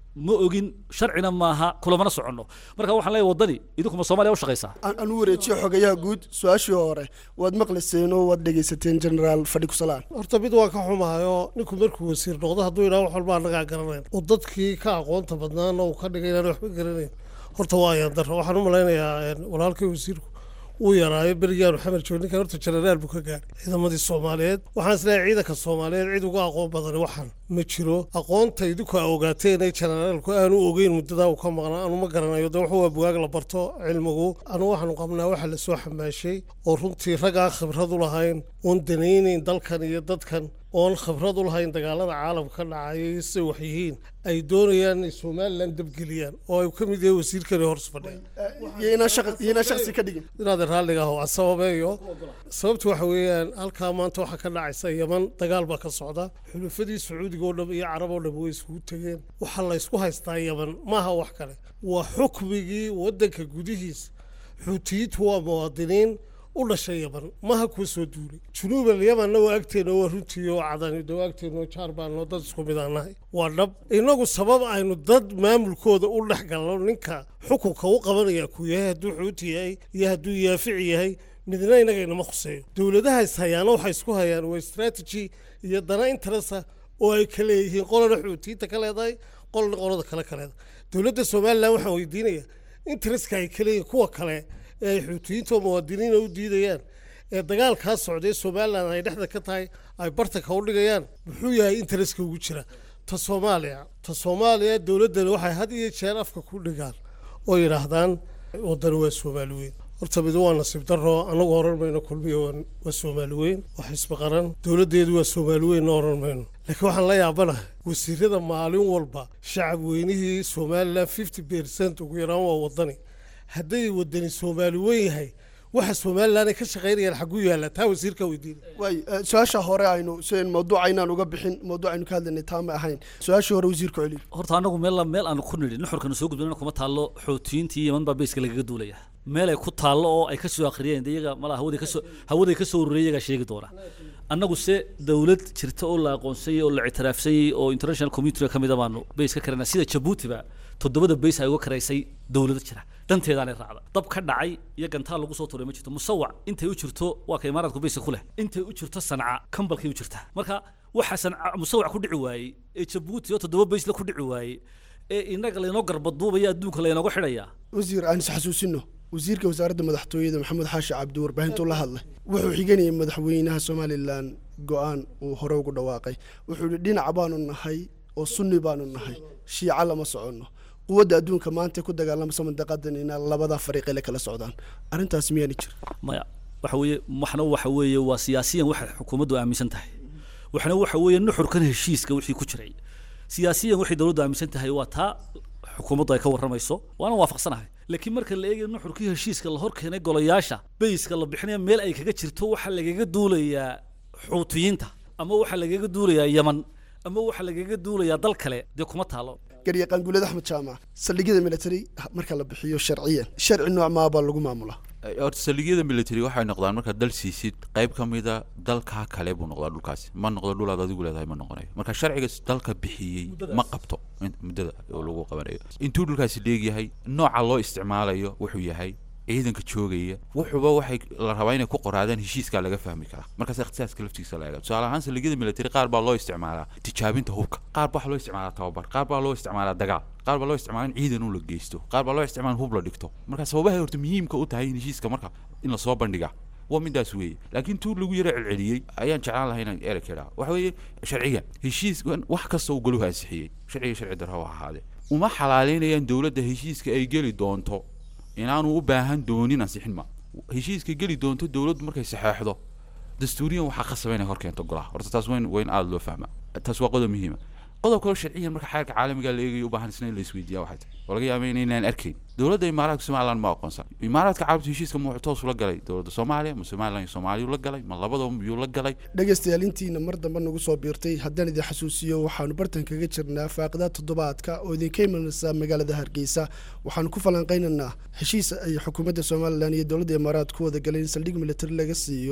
ma ogin sharcina maaha kulamana soconno marka waxaan leeyahay waddani idinkuma soomaaliya u shaqaysaa aan aan u wareejiyo xogayaha guud su-aashii hore waad maqlayseen oo waad dhegaysateen generaal fadhi kusalaan horta mid waa ka xumahayo ninku markuu wasiir noqdo hadduu yidhaha wax walba annagaa garanayn oo dadkii ka aqoonta badnaana uu ka dhigay inaan waxba garanayn horta waa ayaan darro waxaan u malaynayaa een, walaalkay wasiirku uu yaraayo berigaanu xamar joog ninkan horta jenaraal buu ka gaaray ciidamadii soomaaliyeed waxaan isleeyahay ciidanka soomaaliyeed cid uga aqoon badan waxan ma jiro aqoonta idinku aa ogaateen ee jenaraalku aanu ogeyn muddadaa uu ka maqnaa anu ma garanayo de wuxuu waa bugaag la barto cilmigu anu waxaanu qabnaa waxa lasoo xamaashay oo runtii rag aan khibrad u lahayn oon danaynayn dalkan iyo dadkan oon khibrad u lahayn dagaalada caalamka ka dhacaya siday wax yihiin ay doonayaan inay somalilan dabgeliyaan oo ay ka mid yahay wasiirkani hoos fadhiya iyo inaan shaqa- iyo inaan shaqsi ka dhigin inaad raalliga aho sababeeyo sababta waxa weeyaan halkaa maanta waxaa ka dhacaysa yaman dagaal baa ka socda xulufadii sacuudiga oo dhan iyo carab oo dhan way iskugu tegeen waxaa la ysku haystaa yaman maaha wax kale waa xukmigii waddanka gudihiisa xuutiyiintu waa muwaadiniin u dhashay yaman maha kuwa soo duulay junuubal yamanna waa agteena waa runtii oo cadani de waa agteena oo jaar baanoo dad isku mid aan nahay waa dhab innagu sabab aynu dad maamulkooda u dhex galno ninka xukunka u qabanaya ku yahay hadduu xuuti yahay iyo hadduu yaafici yahay midna innaga inama khuseeyo dowladaha is hayaana waxay isku hayaan waa strategy iyo dana interesa oo ay ka leeyihiin qolana xuutiyiinta ka leedahay qolna qolada kale ka leedahay dowladda somalilan waxaan weydiinayaa intereska ay ka leeyihiin kuwa kale ee ay xuutiyiinta oo muwaadiniina u diidayaan ee dagaalkaa socday somalilan ay dhexda ka tahay ay bartanka u dhigayaan muxuu yahay intereska ugu jira ta soomaaliya ta soomaaliya dowladdani waxay had iyo jeer afka ku dhigaan oo yidhaahdaan waddani waa soomaali weyn horta mid waa nasiib darro annagu oran mayno kulmiya waa- waa soomaali weyn waa xisbi qaran dowladdeedu waa soomaali weyn na oran mayno laakiin waxaan la yaabanahay wasiirada maalin walba shacab weynihii somalilan fifty percent ugu yaraan waa waddani hadday waddani soomaali weyn yahay waxa somalilan ay ka shaqaynayaan xagguu yaalla taa wasiirka weydiina waay eh, su-aasha hore aynu sn mawduuca inaan uga bixin mawduuc aynu ka hadlaynay taa ma ahayn su-aashii hore wasiirku celiyo horta anagu meel meel aanu ku nidhi nuxurkana soo gudbinana kuma taallo xootiyiintii yaman baa beyska lagaga duulaya meel ay ku taallo oo ay ka soo akhriyeen de iyaga malaa hawaday kasoo hawaday ka soo ururiyay iyagaa sheegi doona annagu se dowlad jirta oo la aqoonsayey oo la ictiraafsayey oo international community ka mida baanu beys ka karana sida jabuutiba toddobada beys ay uga karaysay dowlado jira danteedaanay raacda dab ka dhacay iyo gantaal lagu soo tuuray ma jirto musawac intay u jirto waa ka imaaraadku beyska ku leh intay u jirto sanca kambalkay u jirtaa marka waxa sanca musawac ku dhici waayey ee jabuuti oo toddoba beysla ku dhici waayey ee inaga laynoo garbaduubaya adduunka laynooga xidhaya wasiir aan is xasuusino wasiirka wasaaradda madaxtooyada maxamed xaashi cabdi warbaahintuu la hadlay wuxuu xiganayay madaxweynaha somalilan go-aan uu hore ugu dhawaaqay wuxuu yihi dhinac baanu nahay oo sunni baanu nahay shiica lama soconno quwadda adduunka maanta ku dagaalamasa mandaqadan inaa labada fariiqe la kala socdaan arrintaas miyaani jir maya waxa weeye waxna waxa weeye waa siyaasiyan waxay xukuumaddu aaminsan tahay waxna waxa weeye nuxurkan heshiiska wixii ku jiray siyaasiyan waxay dowladdu aaminsan tahay waa taa xukuumaddu ay ka warramayso waana waafaqsanahay laakiin marka la eegayo nuxurkii heshiiska la hor keenay golayaasha beyska la bixinaya meel ay kaga jirto waxaa lagaga duulayaa xuutiyiinta ama waxaa lagaga duulayaa yaman ama waxaa lagaga duulayaa dal kale dee kuma taalo garyaqaan guuled axmed jaamac saldhigyada military marka la bixiyo sharciyan sharci nooc maabaa lagu maamulaa horta saldhigyada military waxay noqdaan markaad dal siisid qayb ka mida dalkaa kale buu noqdaa dhulkaasi ma noqdo dhulaad adigu leedahay ma noqonayo marka sharciga dalka bixiyey ma qabto in- muddada oo lagu qabanayo intuu dhulkaasi dheegyahay nooca loo isticmaalayo wuxuu yahay ciidanka joogaya wuxuuba waxay la rabaa inay ku qoraadaan heshiiskaa laga fahmi karaa markaas ikhtisaaska laftiisa la eega tusaale ahaan saldhigyada military qaar baa loo isticmaalaa tijaabinta hubka qaar baa waxaa loo isticmaalaa tababar qaar baa loo isticmaalaa dagaal qaar baa loo isticmaalaa in ciidan uu la geysto qaar baa loo isticmaalaa in hub la dhigto marka sababahay horta muhiimka u tahay in heshiiska marka in lasoo bandhigaa waa midaas weeye laakiin tuu lagu yaro celceliyey ayaan jeclaan lahay inaan ereg idhaa waxa weeye sharciga heshiis wax kasta uu goluhu ansixiyey sharciga sharci darro ha ahaadee uma xalaaleynayaan dowladda heshiiska ay geli doonto inaanu u baahan doonin ansixin ma heshiiska geli doonto dowladdu markay saxeexdo dastuuriyan waxaa qasaba inay hor keento golaha horta taas weyn weyn aada loo fahma taas waa qodob muhiima qodob kaloo sharciyan marka xeerka caalamiga la eegayo u baahan isna in la isweydiiya waxay tahay oo laga yaaba inaynaan arkayn dowladda imaaraadka somaliland ma aqoonsan imaaraadka carabta heshiiska ma wuxuu toos ula galay dowladda soomaaliya ma somaliland iyo soomaaliya la galay ma labadaba miyuu la galay dhegaystayaal intiina mar dambe nagu soo biirtay haddaan idin xasuusiyo waxaanu bartan kaga jirnaa faaqidaa toddobaadka oo idinka imanaysa magaalada hargeysa waxaanu ku falanqaynaynaa heshiis ay xukuumadda somalilan iyo dowladda imaaraad ku wada galeen in saldhig military laga siiyo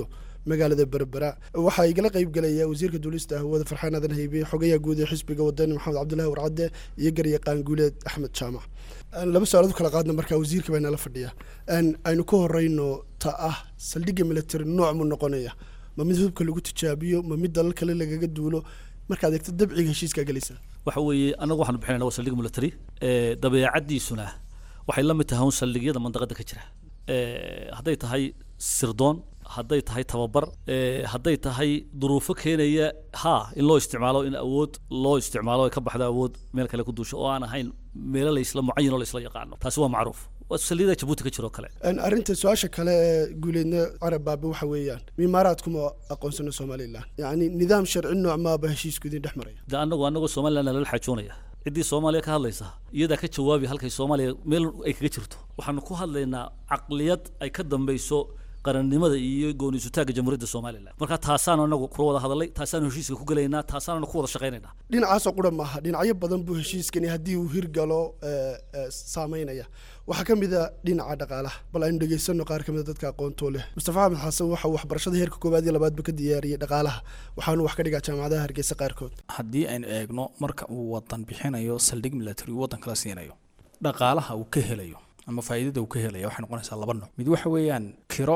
magaalada berbera waxaa igala qayb gelaya wasiirka duulista hawada farxaan aadan haybe xogayaha guud ee xisbiga wadani maxamed cabdulahi warcadde iyo garyaqaan guuleed axmed jaamac laba su-aalood kala qaadna markaa wasiirka baa nala fadhiya aynu ka horeyno ta ah saldhigga military nooc mu noqonaya ma mid hubka lagu tijaabiyo ma mid dalal kale lagaga duulo markaad eegto dabciga heshiiskaa gelaysa waxa weeye annagu waxaanu bixinayna waa saldhig military ee dabeecaddiisuna waxay la mid tahay un saldhigyada mandaqada ka jira ee hadday tahay sirdoon hadday tahay tababar ee hadday tahay duruufo keenaya ha in loo isticmaalo in awood loo isticmaalo ay ka baxdo awood meel kale ku duusho oo aan ahayn meelo la isla mucayin oo la isla yaqaano taasi waa macruuf waa saldhigyada jabuuti ka jiro kale arrinta su-aasha kale ee guuleedna carab baabe waxa weeyaan mimaaraadkuma aqoonsano somalilan yacni nidaam sharci nooc maaba heshiisku idin dhex maraya de annagu annagoo somaliland lala xaajoonaya ciddii soomaaliya ka hadlaysa iyadaa ka jawaabi halkay soomaaliya meel ay kaga jirto waxaanu ku hadlaynaa caqliyad ay ka dambayso qarannimada iyo gooniisutaagga jamhuuriyadda somalilan marka taasaanu anagu kula wada hadalay taasaanu heshiiska ku gelaynaa taasaanu ku wada shaqaynaynaa dhinacaasoo qura maaha dhinacyo badan buu heshiiskani haddii uu hirgalo saameynaya waxaa ka mid a dhinaca dhaqaalaha bal aynu dhegaysano qaar ka mid a dadka aqoontoo leh mustafa axmed xasan waxa uu waxbarashada heerka koowaad iyo labaadba ka diyaariyey dhaqaalaha waxaanu wax ka dhigaa jaamacadaha hargeysa qaarkood haddii aynu eegno marka uu wadan bixinayo saldhig military uu wadan kala siinayo dhaqaalaha uu ka helayo ama faa'iidada uu ka helaya waxay noqonaysaa laba nooc mid waxa weeyaan kiro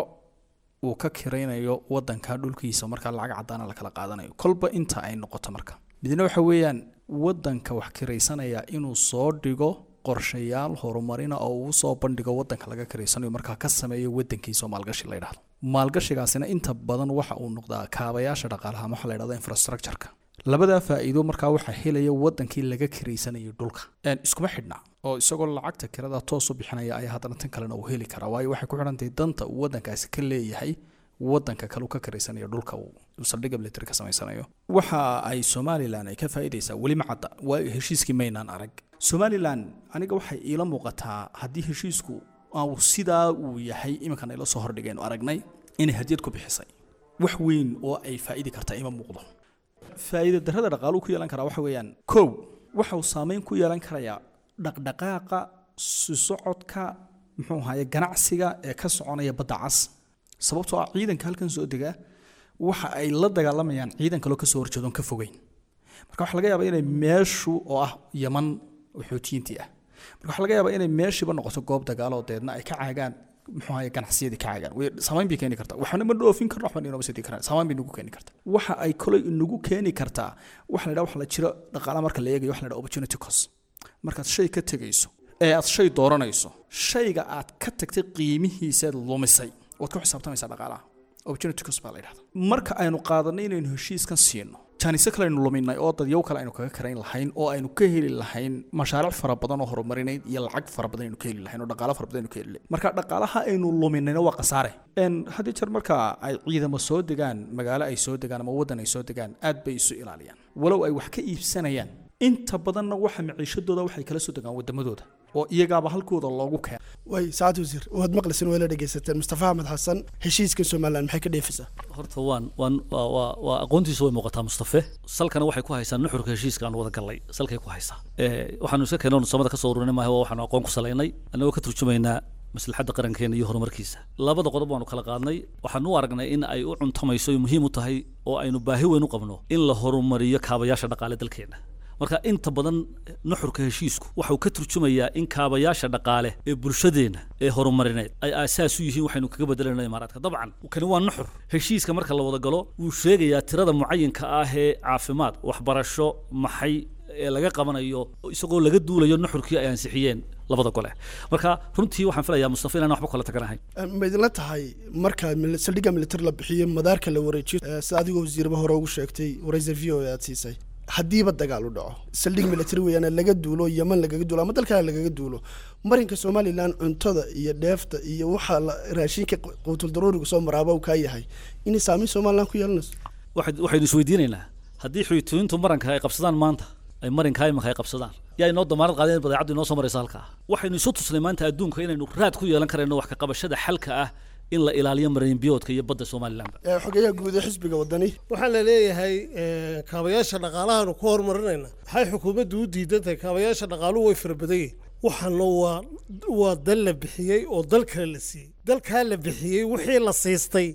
uu ka kiraynayo wadanka dhulkiisa markaa lacag caddaana la kala qaadanayo kolba inta ay noqoto marka midna waxa weeyaan wadanka wax kiraysanaya inuu soo dhigo qorshayaal horumarina oo uu soo bandhigo wadanka laga kiraysanayo markaa ka sameeyo wadankiisa oo maalgashi la yidhahdo maalgashigaasina inta badan waxa uu noqdaa kaabayaasha dhaqaalaha ama waxa la yidhahdo infrastructureka labadaa faa'iido markaa waxaa helaya wadankii laga kiraysanayay dhulka iskuma xidhna oo isagoo lacagta kirada toos u bixinaya ayaa haddana tan kalena uu heli karaa waayo waxay ku xidhantahay danta uu wadankaasi ka leeyahay wadanka kale uu ka kiraysanayo dhulka uu saldhigga military ka samaysanayo waxa ay somalilan ay ka faa'iidaysaa weli ma cadda waa heshiiskii maynaan arag somalilan aniga waxay iila muuqataa haddii heshiisku uu sidaa uu yahay iminkan ayla soo hordhigeen aragnay inay hadiyad ku bixisay wax weyn oo ay faa'idi kartaa ima muuqdo faa'iida darrada dhaqaaluhu ku yeelan karaa waxa weeyaan kow waxa uu saameyn ku yeelan karayaa dhaqdhaqaaqa sisocodka muxuu ahaye ganacsiga ee ka soconaya badda cas sababtoo ah ciidanka halkan soo dega waxa ay la dagaalamayaan ciidan kaloo kasoo horjeedoon ka fogeyn marka waxaa laga yaabaa inay meeshu oo ah yaman oo xootiyiintii ah marka waxaa laga yaabaa inay meeshiiba noqoto goob dagaaloo deedna ay ka caagaan muxuu ahaye ganacsiyadii ka caagaan way saameyn bay keeni kartaa waxna ma dhoofin karno waxba inoo sidi karaan saameyn bay nagu keeni kartaa waxa ay kolay inagu keeni kartaa waxa la yidhaha waxa la jiro dhaqaalaha marka la eegayo waxa la yidhaha opportunity cost markaad shay ka tegayso ee aad shay dooranayso shayga aad ka tagtay qiimihiisaad lumisay waad ku xisaabtamaysaa dhaqaalaha opportunity cost baa la yidhahda marka aynu qaadanay inaynu heshiiskan siino jaaniso kale aynu luminay oo dadyow kale aynu kaga karayn lahayn oo aynu ka heli lahayn mashaariic fara badan oo horumarineyd iyo lacag fara badan aynu ka heli lahayn oo dhaqaalo fara badan aynu ka heli lahayn marka dhaqaalaha aynu luminayna waa khasaare n haddii jeer marka ay ciidamo soo degaan magaalo ay soo degaan ama waddan ay soo degaan aad bay isu ilaaliyaan walow ay wax ka iibsanayaan inta badanna waxa maciishadooda waxay kala soo degaan wadamadooda oo iyagaaba halkooda loogu keena way saacad wasiir waad maqlaysan waa la dhegaysateen mustafa axmed xasan heshiiska somalilan maxay ka dheefaysaa horta waan waan waa waa waa aqoontiisu way muuqataa mustafe salkana waxay ku haysaa nuxurka heshiiska aan wada gallay salkay ku haysaa waxaanu iska keenoo samada ka soo ururinay maaha waa waxaanu aqoon ku salaynay annagoo ka turjumaynaa maslaxadda qarankeena iyo horumarkiisa labada qodob waanu kala qaadnay waxaanu u aragnay in ay u cuntamayso ay muhiim u tahay oo aynu baahi weyn u qabno in la horumariyo kaabayaasha dhaqaale dalkeena marka inta badan nuxurka heshiisku waxau ka turjumayaa in kaabayaasha dhaqaale ee bulshadeenna ee horumarineed ay aasaas u yihiin waxaynu kaga bedelayno imaaraadka dabcan kani waa nuxur heshiiska marka la wada galo wuu sheegayaa tirada mucayinka ah ee caafimaad waxbarasho maxay ee laga qabanayo isagoo laga duulayo nuxurkii ay ansixiyeen labada gole marka runtii waxaan filayaa mustafa inaan waxba kala taganahay ma idinla tahay marka saldhigga military la bixiyo madaarka la wareejiyo sida adigoo wasiirba hore ugu sheegtay waraysa v o e aad siisay haddiiba dagaal u dhaco saldhig military weeyaan laga duulo yaman lagaga duulo ama dalkana lagaga duulo marinka somalilan cuntada iyo dheefta iyo waxa raashinka quutul daruuriga soo maraaba uu kaa yahay inay saameyn somalilan ku yeelanayso waxaynu isweydiinaynaa haddii xuytooyintu maranka ay qabsadaan maanta ay marinka imanka ay qabsadaan yaa inoo damaanad qaadeen in badeecaddu inoo soo maraysa halkaa waxaynu isu tusnay maanta adduunka inaynu raad ku yeelan karayno wax ka qabashada xalka ah in la ilaaliyo marinbiyoodka iyo badda somalilanba xogeyaha guud ee xisbiga wadani waxaa la leeyahay kaabayaasha dhaqaalahaanu ku horumarinayna maxay xukuumaddu u diidan tahay kaabayaasha dhaqaaluhu way fara badan yihin waxaana waa waa dal la bixiyey oo dal kale la siiyey dalkaa la bixiyey wixii la siistay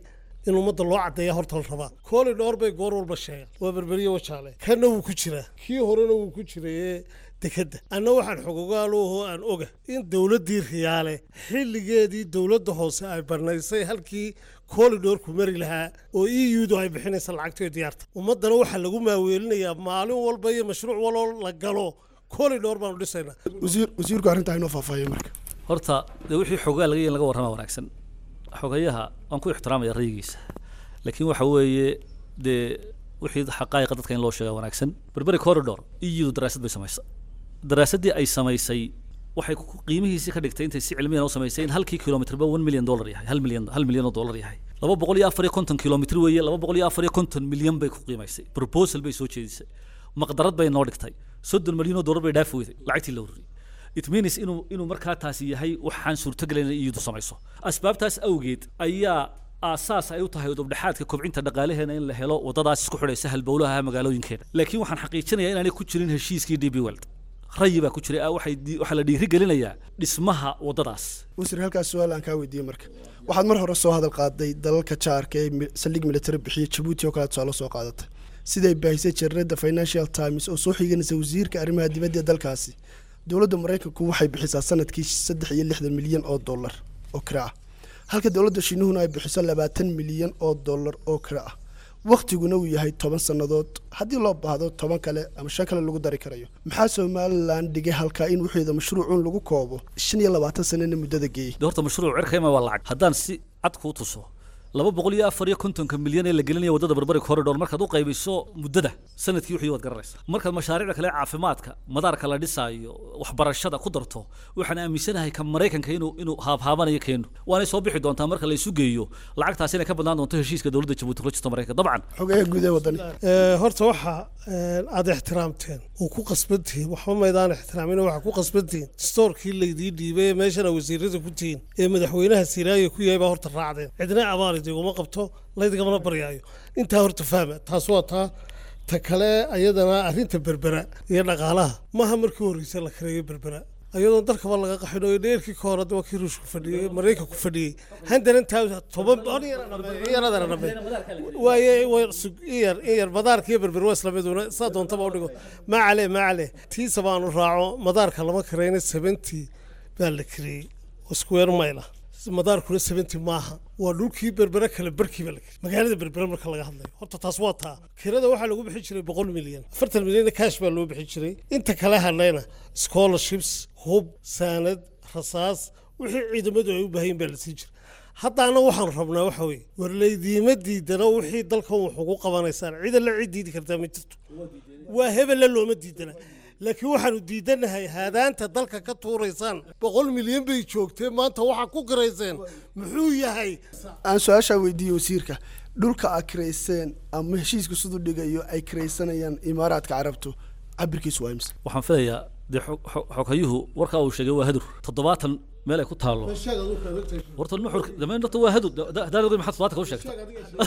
in ummadda loo caddeeya horta la rabaa kooli dhowr bay goor walba sheegaan waa berberiye wajaale kanna wuu ku jiraa kii horena wuu ku jirayee dekedda anna waxaan xogogaaloho aan oga in dowladdii riyaale xilligeedii dowladda hoose ay barnaysay halkii koolidhoorku mari lahaa oo e u-du ay bixinaysa lacagtoo diyaarta ummaddana waxaa lagu maaweelinayaa maalin walba iyo mashruuc waloo la galo koolidhoor baanu dhisaynaa wasiir wasiirku arrintaa inoo faahfaahiyo marka horta dee wixii xogaa laga yin laga warrama wanaagsan xogayaha waan ku ixtiraamaya rayigiisa laakiin waxa weeye dee wixii xaqaa'iqa dadka in loo sheega wanaagsan berberi corridor iyadu daraasad bay samaysay daraasaddii ay samaysay waxay ku- qiimihiisii ka dhigtay intay si cilmiyan u samaysay in halkii kilomitrba one million dollar yahay hal milyan hal milyan oo dollar yahay laba boqol iyo afar iyo konton kilomitr weeye laba boqol iyo afar iyo konton milyan bay ku qiimaysay proposal bay soo jeedisay maqdarad bay noo dhigtay soddon milyan oo dollar bay dhaafi weyday lacagtii la ururiyey it means inuu inuu markaa taasi yahay waxaan suurtogelayn in iyadu samayso asbaabtaas awgeed ayaa aasaas ay u tahay udubdhexaadka kobcinta dhaqaalaheena in la helo wadadaas isku xidhaysa halbowlaha magaalooyinkeena laakiin waxaan xaqiijinayaa inaanay ku jirin heshiiskii d b weld rayi baa ku jiray ah, waxay di- waxaa la dhiirigelinayaa dhismaha wadadaas wasiir halkaas su-aal aan kaa weydiiyey marka waxaad mar hore soo hadal qaaday dalalka jaarka ee mi- saldhig military bixiya jabuuti oo kale tusaale soo qaadatay siday baahisay jareerada financial times oo soo xiganaysa wasiirka arrimaha dibadda ee dalkaasi dowladda maraykanku waxay bixisaa sanadkii saddex iyo lixdan milyan oo dollar oo kira ah halka dowladda shiinuhuna ay bixiso labaatan milyan oo dollar oo kira ah wakhtiguna uu yahay toban sannadood haddii loo baahdo toban kale ama shan kale lagu dari karayo maxaa somalilan dhigay halkaa in wixeeda mashruucun lagu koobo shan iyo labaatan sanana muddada geeyey de horta mashruuc cirkayma waa lacag haddaan si cad kuu tuso laba boqol iyo afar iyo kontonka milyan ee la gelinaya waddada berberi corridor markaad u qaybiso muddada sanadkii wixii waad garanaysaa markaad mashaariicda kale caafimaadka madaarka la dhisaayo waxbarashada ku darto waxaan aaminsanahay ka maraykanka inuu inuu haabhaabanayo keenu waanay soo bixi doontaa marka la isu geeyo lacagtaas inay ka badnaan doonto heshiiska dowladda jabuuti kula jirta maraykanka dabcan xogaha guud ee wadani Ee, horta waxa ee, aad ixtiraamteen oo ku qasbantihiin waxba maydaan ixtiraamin waxaa ku qasbantihiin stoorkii laydii dhiibay ee meeshana wasiirada ku tihiin ee madaxweynaha siraayo ku yahay baa horta raacdeen cidna abaar idiguma qabto laydigamana baryaayo intaa horta fahma taas waa taa ta kale ayadana arrinta berbera iyo dhaqaalaha maaha markii horreysay la kareeyo berbera ayadoon dalkaba laga qaxin oo dheerkii ka hore waa kii ruushku fadhiyey maraykanku fadhiyey handaran taa toban yaradana dhabe waaye way sug- in yar in yar madaarka iyo berber waa isla miduna saa doontaba u dhigo maa cale maa cale tiisa baanu raaco madaarka lama karayna seventy baa la kareeyey oo square mile ah madaarkuna seventy maaha waa dhulkii berbere kale barkii baa la kareeyey magaalada berbere marka laga hadlayo horta taas waa taa kirada waxaa lagu bixin jiray boqol milyan afartan milyanna cash baa loo bixin jiray inta kale hadlayna scholarships hub saanad rasaas wixii ciidamadu ay u baahan yihin baa la siin jiray haddaana waxaan rabnaa waxa weeye war laydiima diidana wixii dalkan wax ugu qabanaysaan cida la cid diidi kartaa ma jirto waa hebella looma diidana laakiin waxaanu diidanahay haadaanta dalka ka tuuraysaan boqol milyan bay joogtee maanta waxaa ku garayseen muxuu yahay aan su-aashaa weydiiyey wasiirka dhulka aad kirayseen ama heshiisku siduu dhigayo ay kiraysanayaan imaaraadka carabtu cabirkiisu waa imse waxaan filayaa dee xog- xog- xoghayuhu warkaa uu sheegay waa hadur toddobaatan meel ay ku taallo horta nuxurka damayn horta waa hadur da- da- haddaan ogeyn maxaad toddobaatan ka u sheegta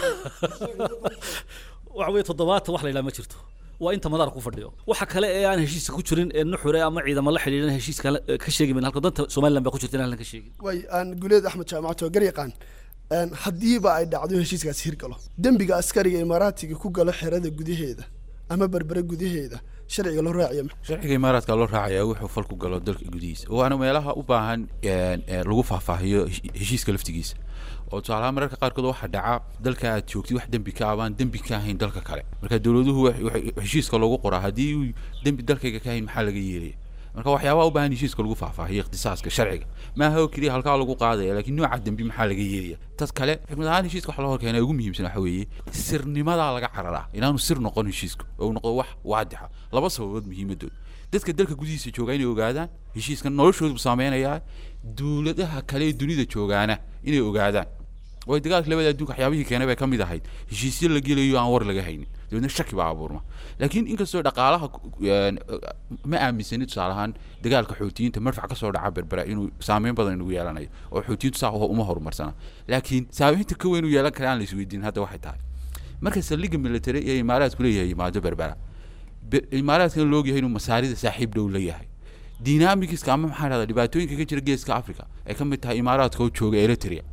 waxa weeye toddobaatan wax la yidhaha ma jirto waa inta madaar ku fadhiyo waxa kale ee aan heshiiska ku jirin ee nuxure ama ciidamo la xidhiidhan heshiiska la- ka sheegi mayna halka danta somaliland baa ku jirta in aan ka sheegin way aan guleed axmed jaamacato oo garyaqaan een, haddiiba ay dhacdo in heshiiskaasi hirgalo dembiga askariga imaaraatiga ku galo xerada gudaheeda ama berbere gudaheeda sharciga loo raaciya ma- sharciga imaaraadka loo raacayaa wuxuu fal ku galo dalka gudihiisa waana meelaha u baahan een, een, lagu faahfaahiyo hesh- heshiiska laftigiisa oo tusaalahaan mararka qaarkood waxaa dhaca dalka aad joogtid wax dembi ka abaan dembi ka ahayn dalka kale marka dowladuhu wax- wax- heshiiska loogu qoraa haddii uu dembi dalkayga ka ahayn maxaa laga yeelaya marka waxyaabaha u baahan heshiiska lagu faahfaahiyo ikhtisaaska sharciga maaha oo keliya halkaa lagu qaadaya laakiin nooca dembi maxaa laga yeelaya tad kale xikmad ahaan heshiiska waxa loo horkeena ugu muhiimsan waxa weeye sirnimadaa laga cararaa inaanu sir noqon heshiisku oo uu noqdo wax waadixa laba sababood muhiimadood dadka dalka gudihiisa jooga inay ogaadaan heshiiskan noloshoodu saameynayaa dowladaha kale ee dunida joogaana inay ogaadaan way dagaalka labada adduunka waxyaabihii keenay bay ka mid ahayd heshiisyo la gelayo aan war laga haynin dabeedna shaki baa abuurma laakiin inkastoo dhaqaalaha ku- een, ma aaminsani tusaale ahaan dagaalka xoutiyiinta marfac ka soo dhaca berbera inuu saameyn badan inugu yeelanayo oo xoutiyiintu saa uma horumarsana laakiin saameynta ka weyn u yeelan kara aan la isweydiin hadda waxay tahay marka saldhigga military ee imaaraadku leeyahay yimaado berbera Be- imaaraadkana la ogyahay inuu masaarida saaxiib dhow la yahay dynamicska ama maxaa dhahda dhibaatooyinka ka jira geeska africa ay ka mid tahay imaaraadka oo jooga eritrea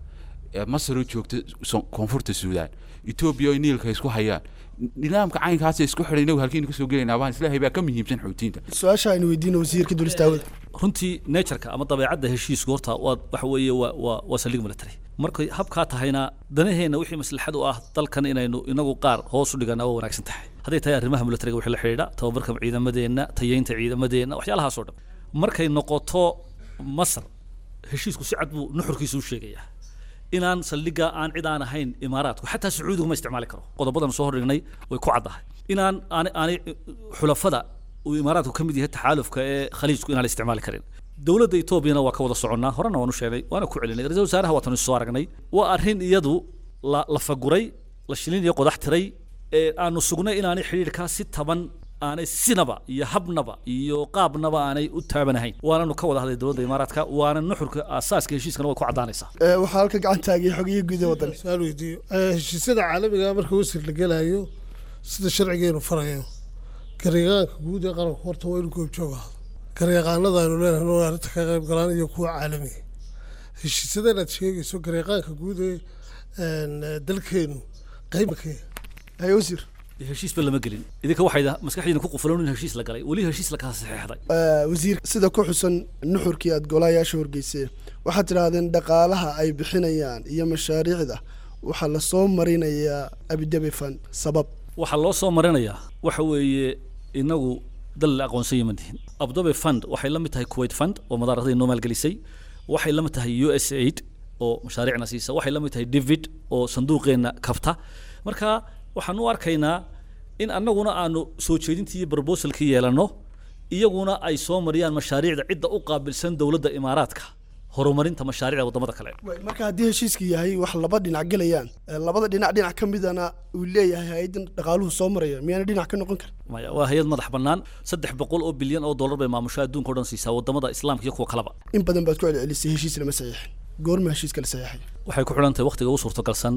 ee masaroo joogta so- koonfurta suudaan etoobiya oo niilka isku hayaan nidaamka caynkaasa isku xidhay inagu halkiinu kasoo gelaynaa baan islaahay baa ka muhiimsan xuutiinta su-aasha aynu weydiino wasiirka dulistaawada runtii natureka ama dabeecadda heshiisku horta waa waxa weeye waa waa waa saldhig military markay habkaa tahayna danaheenna wixii maslaxad u ah dalkan inaynu inagu qaar hoos u dhigana waa wanaagsan tahay hadday tahay arrimaha militariga wixii la xidhiidha tababarka ciidamadeenna tayeynta ciidamadeenna waxyaalahaas oo dhan markay noqoto masar heshiisku si cad buu nuxurkiisu u sheegayaa inaan saldhigga aan cid aan ahayn imaaraadku xataa sacuudigu ma isticmaali karo qodobadan soo hordhignay way ku caddahay inaan aanay aanay xulafada uu imaaraadku ka mid yahay taxaalufka ee khaliijku inaan la isticmaali karin dowladda etoobiyana waa ka wada soconnaa horena waan u sheegnay waana ku celinay ra-iisul wasaaraha waatan isu soo aragnay waa arrin iyadu la la faguray la shilin iyo qodax tiray ee aanu sugnay inaanay xidhiidhkaa si taban aanay sinaba iyo habnaba iyo qaabnaba aanay u taabanahayn waananu ka wada hadlay dowladda imaaraadka waana nuxurka aasaaska heshiiskana way ku caddaanaysaa Ee, waxaa halka gacantaagii xogiyii guud ee waddan su-aal weydiiyo Eh, heshiisyada caalamiga marka wasir la gelayo sida sharcigeenu farayo garyaqaanka guud ee qaranku horta waa inuu goobjoog ahdo garyaqaanada aynu leenahay inuu arrinta ka qayb galaan iyo kuwa caalamiga heshiisyadan aad sheegayso garyaqaanka guud ee een, eh, dalkeenu qayb ka haye wasiir heshiisba lama gelin idinka waxayda maskaxdiina ku qufulan in heshiis la galay weli heshiis la kala saxeexday Ee, wasiir sida ku xusan nuxurkii aad golayaasha horgeyseen waxaad tidhaahdeen dhaqaalaha ay bixinayaan iyo mashaariicda waxaa lasoo marinayaa abidabi fan sabab waxaa loo soo marinayaa waxa weeye inagu dal la aqoonsan yama tihin abdobe fund waxay la mid tahay kuwait fund oo madaaradii noo maalgelisay waxay la mid tahay u s aid oo mashaariicna siisa waxay la mid tahay david oo sanduuqeenna kabta marka waxaan u arkaynaa in annaguna aanu soo jeedintii iyo proposalkii yeelanno iyaguna ay soo mariyaan mashaariicda cidda u qaabilsan dowladda imaaraadka horumarinta mashaariicda waddamada kale marka haddii heshiiska yahay wax laba dhinac gelayaan ee labada dhinac dhinac ka midana uu leeyahay hay-addan dhaqaaluhu soo maraya miyaana dhinac ka noqon karin maya waa hay-ad madax bannaan saddex boqol oo bilyan oo dollar bay maamusho adduunka o dhan siisaa waddamada islaamka iyo kuwa kaleba in badan baad ku celcelisay heshiis lama saxiixin goorma heshiiska la saxiixay waxay ku xidhan tahay waqtiga ugu suurtagalsan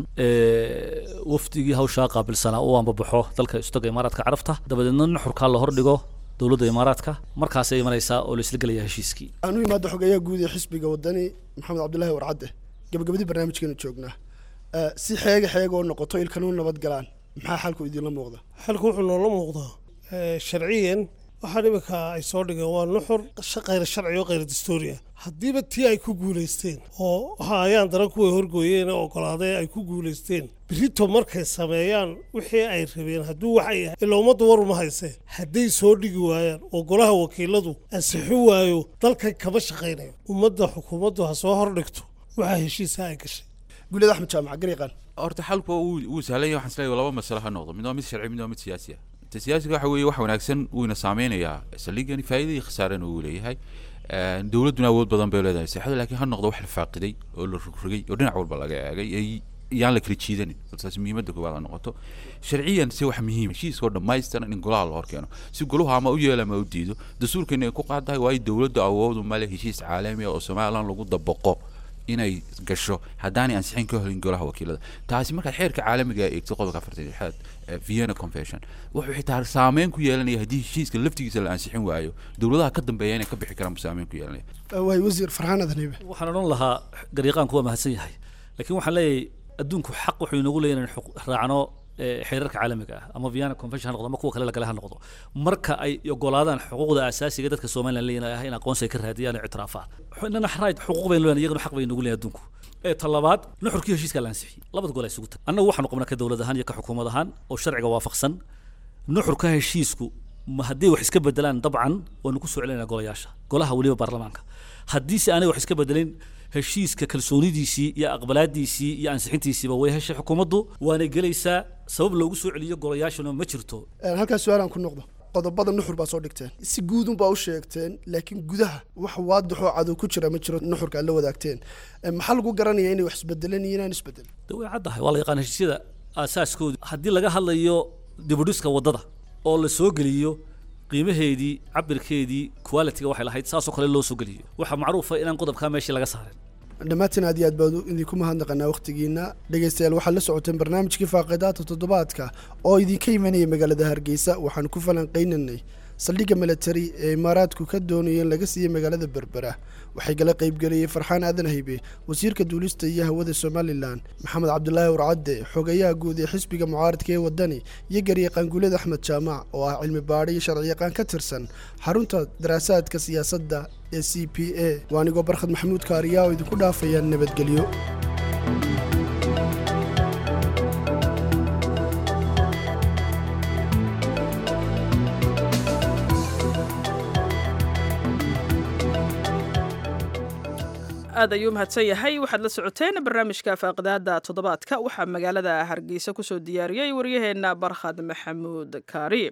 ee wafdigii hawshaa qaabilsanaa uu ambabaxo dalka istaga imaaraadka carabta dabadeedna nuxurkaa la hordhigo dowladda imaaraadka markaasay imanaysaa oo la isla gelaya heshiiskii aan u imaado xogeeyaha guud ee xisbiga wadani maxamed cabdulaahi warcadde gabagabadii barnaamijkeenu joognaa Ee, si xeega xeega oo noqoto ilkanu nabad galaan maxaa xalku idinla muuqda xalku wuxuu noola muuqdaa eh, sharciyan waxaan iminka ay soo dhigeen waa nuxur sha- khayr sharci oo khayr dastuuri ah haddiiba tii ay ku guulaysteen oo waxa ayaan daran kuway horgooyeen ee ogolaadee ay ku guulaysteen berito markay sameeyaan wixii ay rabeen hadduu waxay yahay ilaa ummaddu war uma haysee hadday soo dhigi waayaan oo golaha wakiiladu ansixi waayo dalkan kama shaqaynayo ummadda xukuumaddu ha soo hordhigto waxaa heshiisa ay gashay guulada axmed jaamac garyaqaan horta xalku wuu wuu sahlan yahay waxaan isleeyahay laba masale ha noqdo mid waa mid sharci mid waa mid siyaasi ah ta siyaasiga waxa weeye wax wanaagsan wuuna saameynayaa saldhigani faa'iida iyo khasaarana wuu leeyahay Een, dowladduna awood badan bay leedahay seexada laakiin ha noqdo wax la faaqiday oo la rogrogay oo dhinac walba laga eegay ay- yaan la kala jiidanin taas muhiimadda koowaad ha noqoto sharciyan se wax muhiim heshiiska oo dhammaystiran in golaha la horkeeno si goluhu ama u yeelo ama u diido dastuurkeena ay ku qaadahay waa in dowladdu awoodu male heshiis caalami ah oo somalilan lagu dabaqo inay gasho haddaanay ansixin ka helin golaha wakiilada taasi markaad xeerka caalamiga eegto qodobka afartan iyo lixaad ee vienna convention wuxuu xitaa saameyn ku yeelanaya haddii heshiiska laftigiisa la ansixin waayo dowladaha ka dambeeya inay ka bixi karaan buu saameyn ku yeelanaya waay wasiir farxaan adaniibe waxaan odhan lahaa garyaqaanku waa mahadsan yahay laakiin waxaan leeyahay adduunku xaq wuxuu inagu leeyahay in xuq- raacno ee, xeerarka caalamiga ah ama vienna convention ha noqdo ama kuwa kale lagale ha noqdo marka ay ogolaadaan xuquuqda asaasiga dadka somalilan leeyahay ah in aqoonsi ay ka raadiyaan oo ictiraafaan inana right xuquuq baynu leeyahay iyaguna xaq bay inagu leeyahay adduunku ee talabaad nuxurkii heshiiska la ansixiyey labada gol ay isugu tag annagu waxaanu qabnaa ka dowlad ahaan iyo ka xukuumad ahaan oo sharciga waafaqsan nuxurka heshiisku ma haddii wax iska bedelaan dabcan waanu ku soo celinaa golayaasha golaha weliba baarlamaanka haddiise aanay wax iska bedelin heshiiska kalsoonidiisii iyo aqbalaadiisii iyo ansixintiisiiba way heshay xukuumaddu waana gelaysaa sabab loogu soo celiyo golayaashuna ma jirto Een, halkaas su-aalaan ku noqdo qodobada nuxur baa soo dhigteen si guudun baa u sheegteen laakiin gudaha wax waadixoo cadow ku jira ma jiro nuxurka aad la wadaagteen Een, maxaa lagu garanaya inay wax isbedeleen iyo inaan isbedelin de way caddahay waa la yaqaan heshiisyada aasaaskooda haddii laga hadlayo dibudhiska waddada oo la soo geliyo qiimaheedii cabirkeedii quality-ga waxay lahayd saasoo kale loo soo geliyo waxaa macruufa inaan qodobkaa meeshii laga saarin dhammaantiin aad iyo aad baan idinku mahadnaqanaa wakhtigiina dhegaystayaal waxaad la socoteen barnaamijkii faaqidaata toddobaadka oo idinka imanaya magaalada hargeysa waxaan ku falanqaynaynay saldhigga milatari ee imaaraadku ka doonaya in laga siiyey magaalada berbera waxay kala qaybgeliyey farxaan aadan haybe wasiirka duulista iyo hawada somalilan maxamed cabdulaahi warcadde xogayaha guud ee xisbiga mucaaradka ee wadani iyo garyaqaanguuled axmed jaamac oo ah cilmi baadhi iyo sharciyaqaan ka tirsan xarunta daraasaadka siyaasadda ee c p a waa anigoo barkhad maxamuud kaariyaa oo idinku dhaafaya nabadgelyo aad ayuu mahadsan yahay waxaad la socoteen barnaamijka faaqidaada toddobaadka waxaa magaalada hargeysa kusoo diyaariyey waryaheena barkhad maxamuud kaari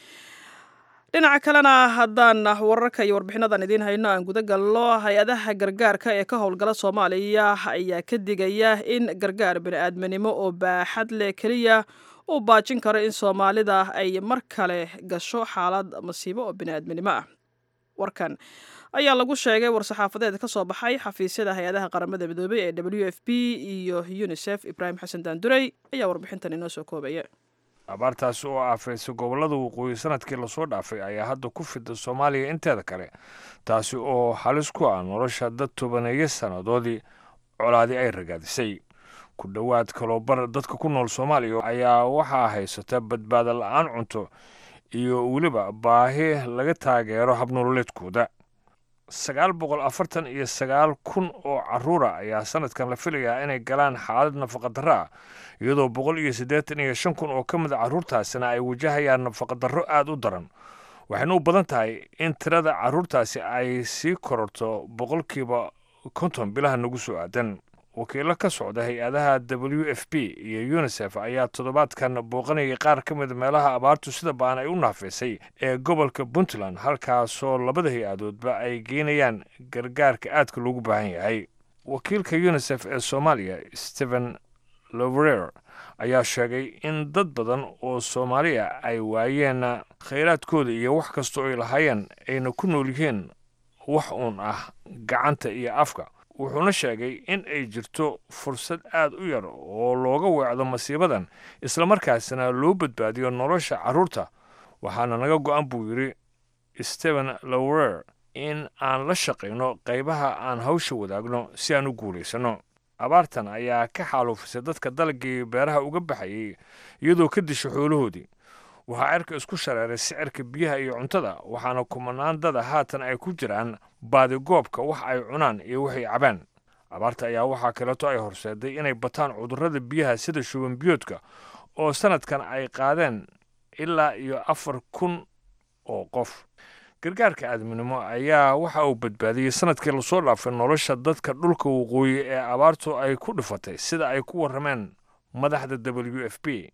dhinaca kalena haddaan wararka iyo warbixinadan idiin hayno aan guda galno hay-adaha gargaarka ee ka howlgala soomaaliya ayaa ka digaya in gargaar bini-aadminimo oo baaxad leh keliya uu baajin karo in soomaalida ay mar kale gasho xaalad masiibo oo bini-aadminimo ah warkan ayaa lagu sheegay war-saxaafadeed ka soo baxay xafiisyada hay-adaha qaramada midoobey ee w f b iyo unisef ibraahim xasan daandurey ayaa warbixintan inoo soo koobaya abaartaasi oo aafeysay gobollada waqooyi sanadkii lasoo dhaafay ayaa hadda ku fida soomaaliya inteeda kale taasi oo halis ku ah nolosha dad tobaneeyo sannadoodii colaadi ay ragaadisay ku dhowaad kaloobar dadka ku nool soomaaliya ayaa waxaa haysata badbaada la-aan cunto iyo weliba baahi laga taageero habnololeedkooda sagaal boqol afartan iyo sagaal kun oo caruura ayaa sanadkan la filayaa inay galaan xaalad nafaqadarro ah iyadoo boqol iyo siddeetan iyo shan kun oo ka mid a carruurtaasina ay wajahayaan nafaqadarro aada u daran waxayna u badan tahay in tirada carruurtaasi ay sii kororto boqolkiiba konton bilaha nagu soo aadan wakiilo ka socda hay-adaha w f b iyo unisef ayaa toddobaadkan booqanayay qaar ka mid meelaha abaartu sida baan ay u naafeysay ee gobolka puntland halkaasoo labada hay-adoodba ay geynayaan gargaarka aadka loogu baahan yahay wakiilka unisef ee soomaaliya stephen loverer ayaa sheegay in dad badan oo soomaaliya ay waayeen khayraadkooda iyo wax kastoo ay lahaayeen ayna ku nool yihiin wax uun ah gacanta iyo afka wuxuuna sheegay in ay jirto fursad aad u yar oo looga weecdo masiibadan islamarkaasina loo badbaadiyo nolosha carruurta waxaana naga go-an buu yidhi stephen lower in aan la shaqayno qaybaha aan hawsha wadaagno si aan u guulaysanno abaartan ayaa ka xaaluufisay dadka dalagii beeraha uga baxayay iyadoo ka disha xoolahoodii waxaa cerka isku shareeray sicirka biyaha iyo cuntada waxaana kumanaan dada haatan ay ku jiraan baadigoobka wax ay cunaan iyo waxay cabaan abaarta ayaa waxaa kaleeto ay horseeday inay bataan cudurrada biyaha sida shuban biyoodka oo sanadkan ay qaadeen ilaa iyo afar kun oo qof gargaarka aadminimo ayaa waxa uu badbaadiyey sanadkii lasoo dhaafay nolosha dadka dhulka waqooyi ee abaartu ay ku dhifatay sida ay ku warrameen madaxda w f b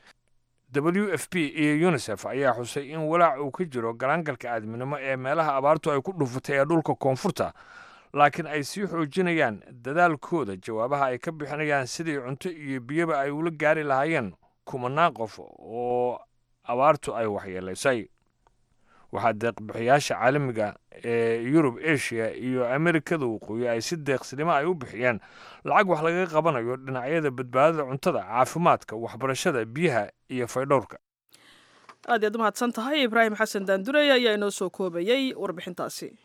w f b iyo unisef ayaa xusay in walaac uu ka jiro galaangalka aadminimo ee meelaha abaartu ay ku dhufatay ee dhulka koonfurta laakiin ay sii xoojinayaan dadaalkooda jawaabaha ay ka bixinayaan sidii cunto iyo biyaba ay ula gaari lahaayeen kumanaan qof oo abaartu ay waxyeelaysay waxaa deeqbixiyaasha caalamiga ee yurub asia iyo amerikada waqooyi ay si deeqsinimo ay u bixiyeen lacag wax lagaga qabanayo dhinacyada badbaadada cuntada caafimaadka waxbarashada biyaha iyo faydhowrka aad iyaad u mahadsan tahay ibraahim xasan daandurey ayaa inoo soo koobayey warbixintaasi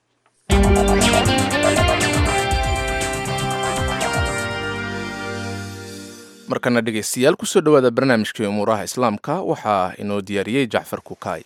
markana dhegaystayaal kusoo dhowaada barnaamijkii umuuraha islaamka waxaa inoo diyaariyey jacfar kukaay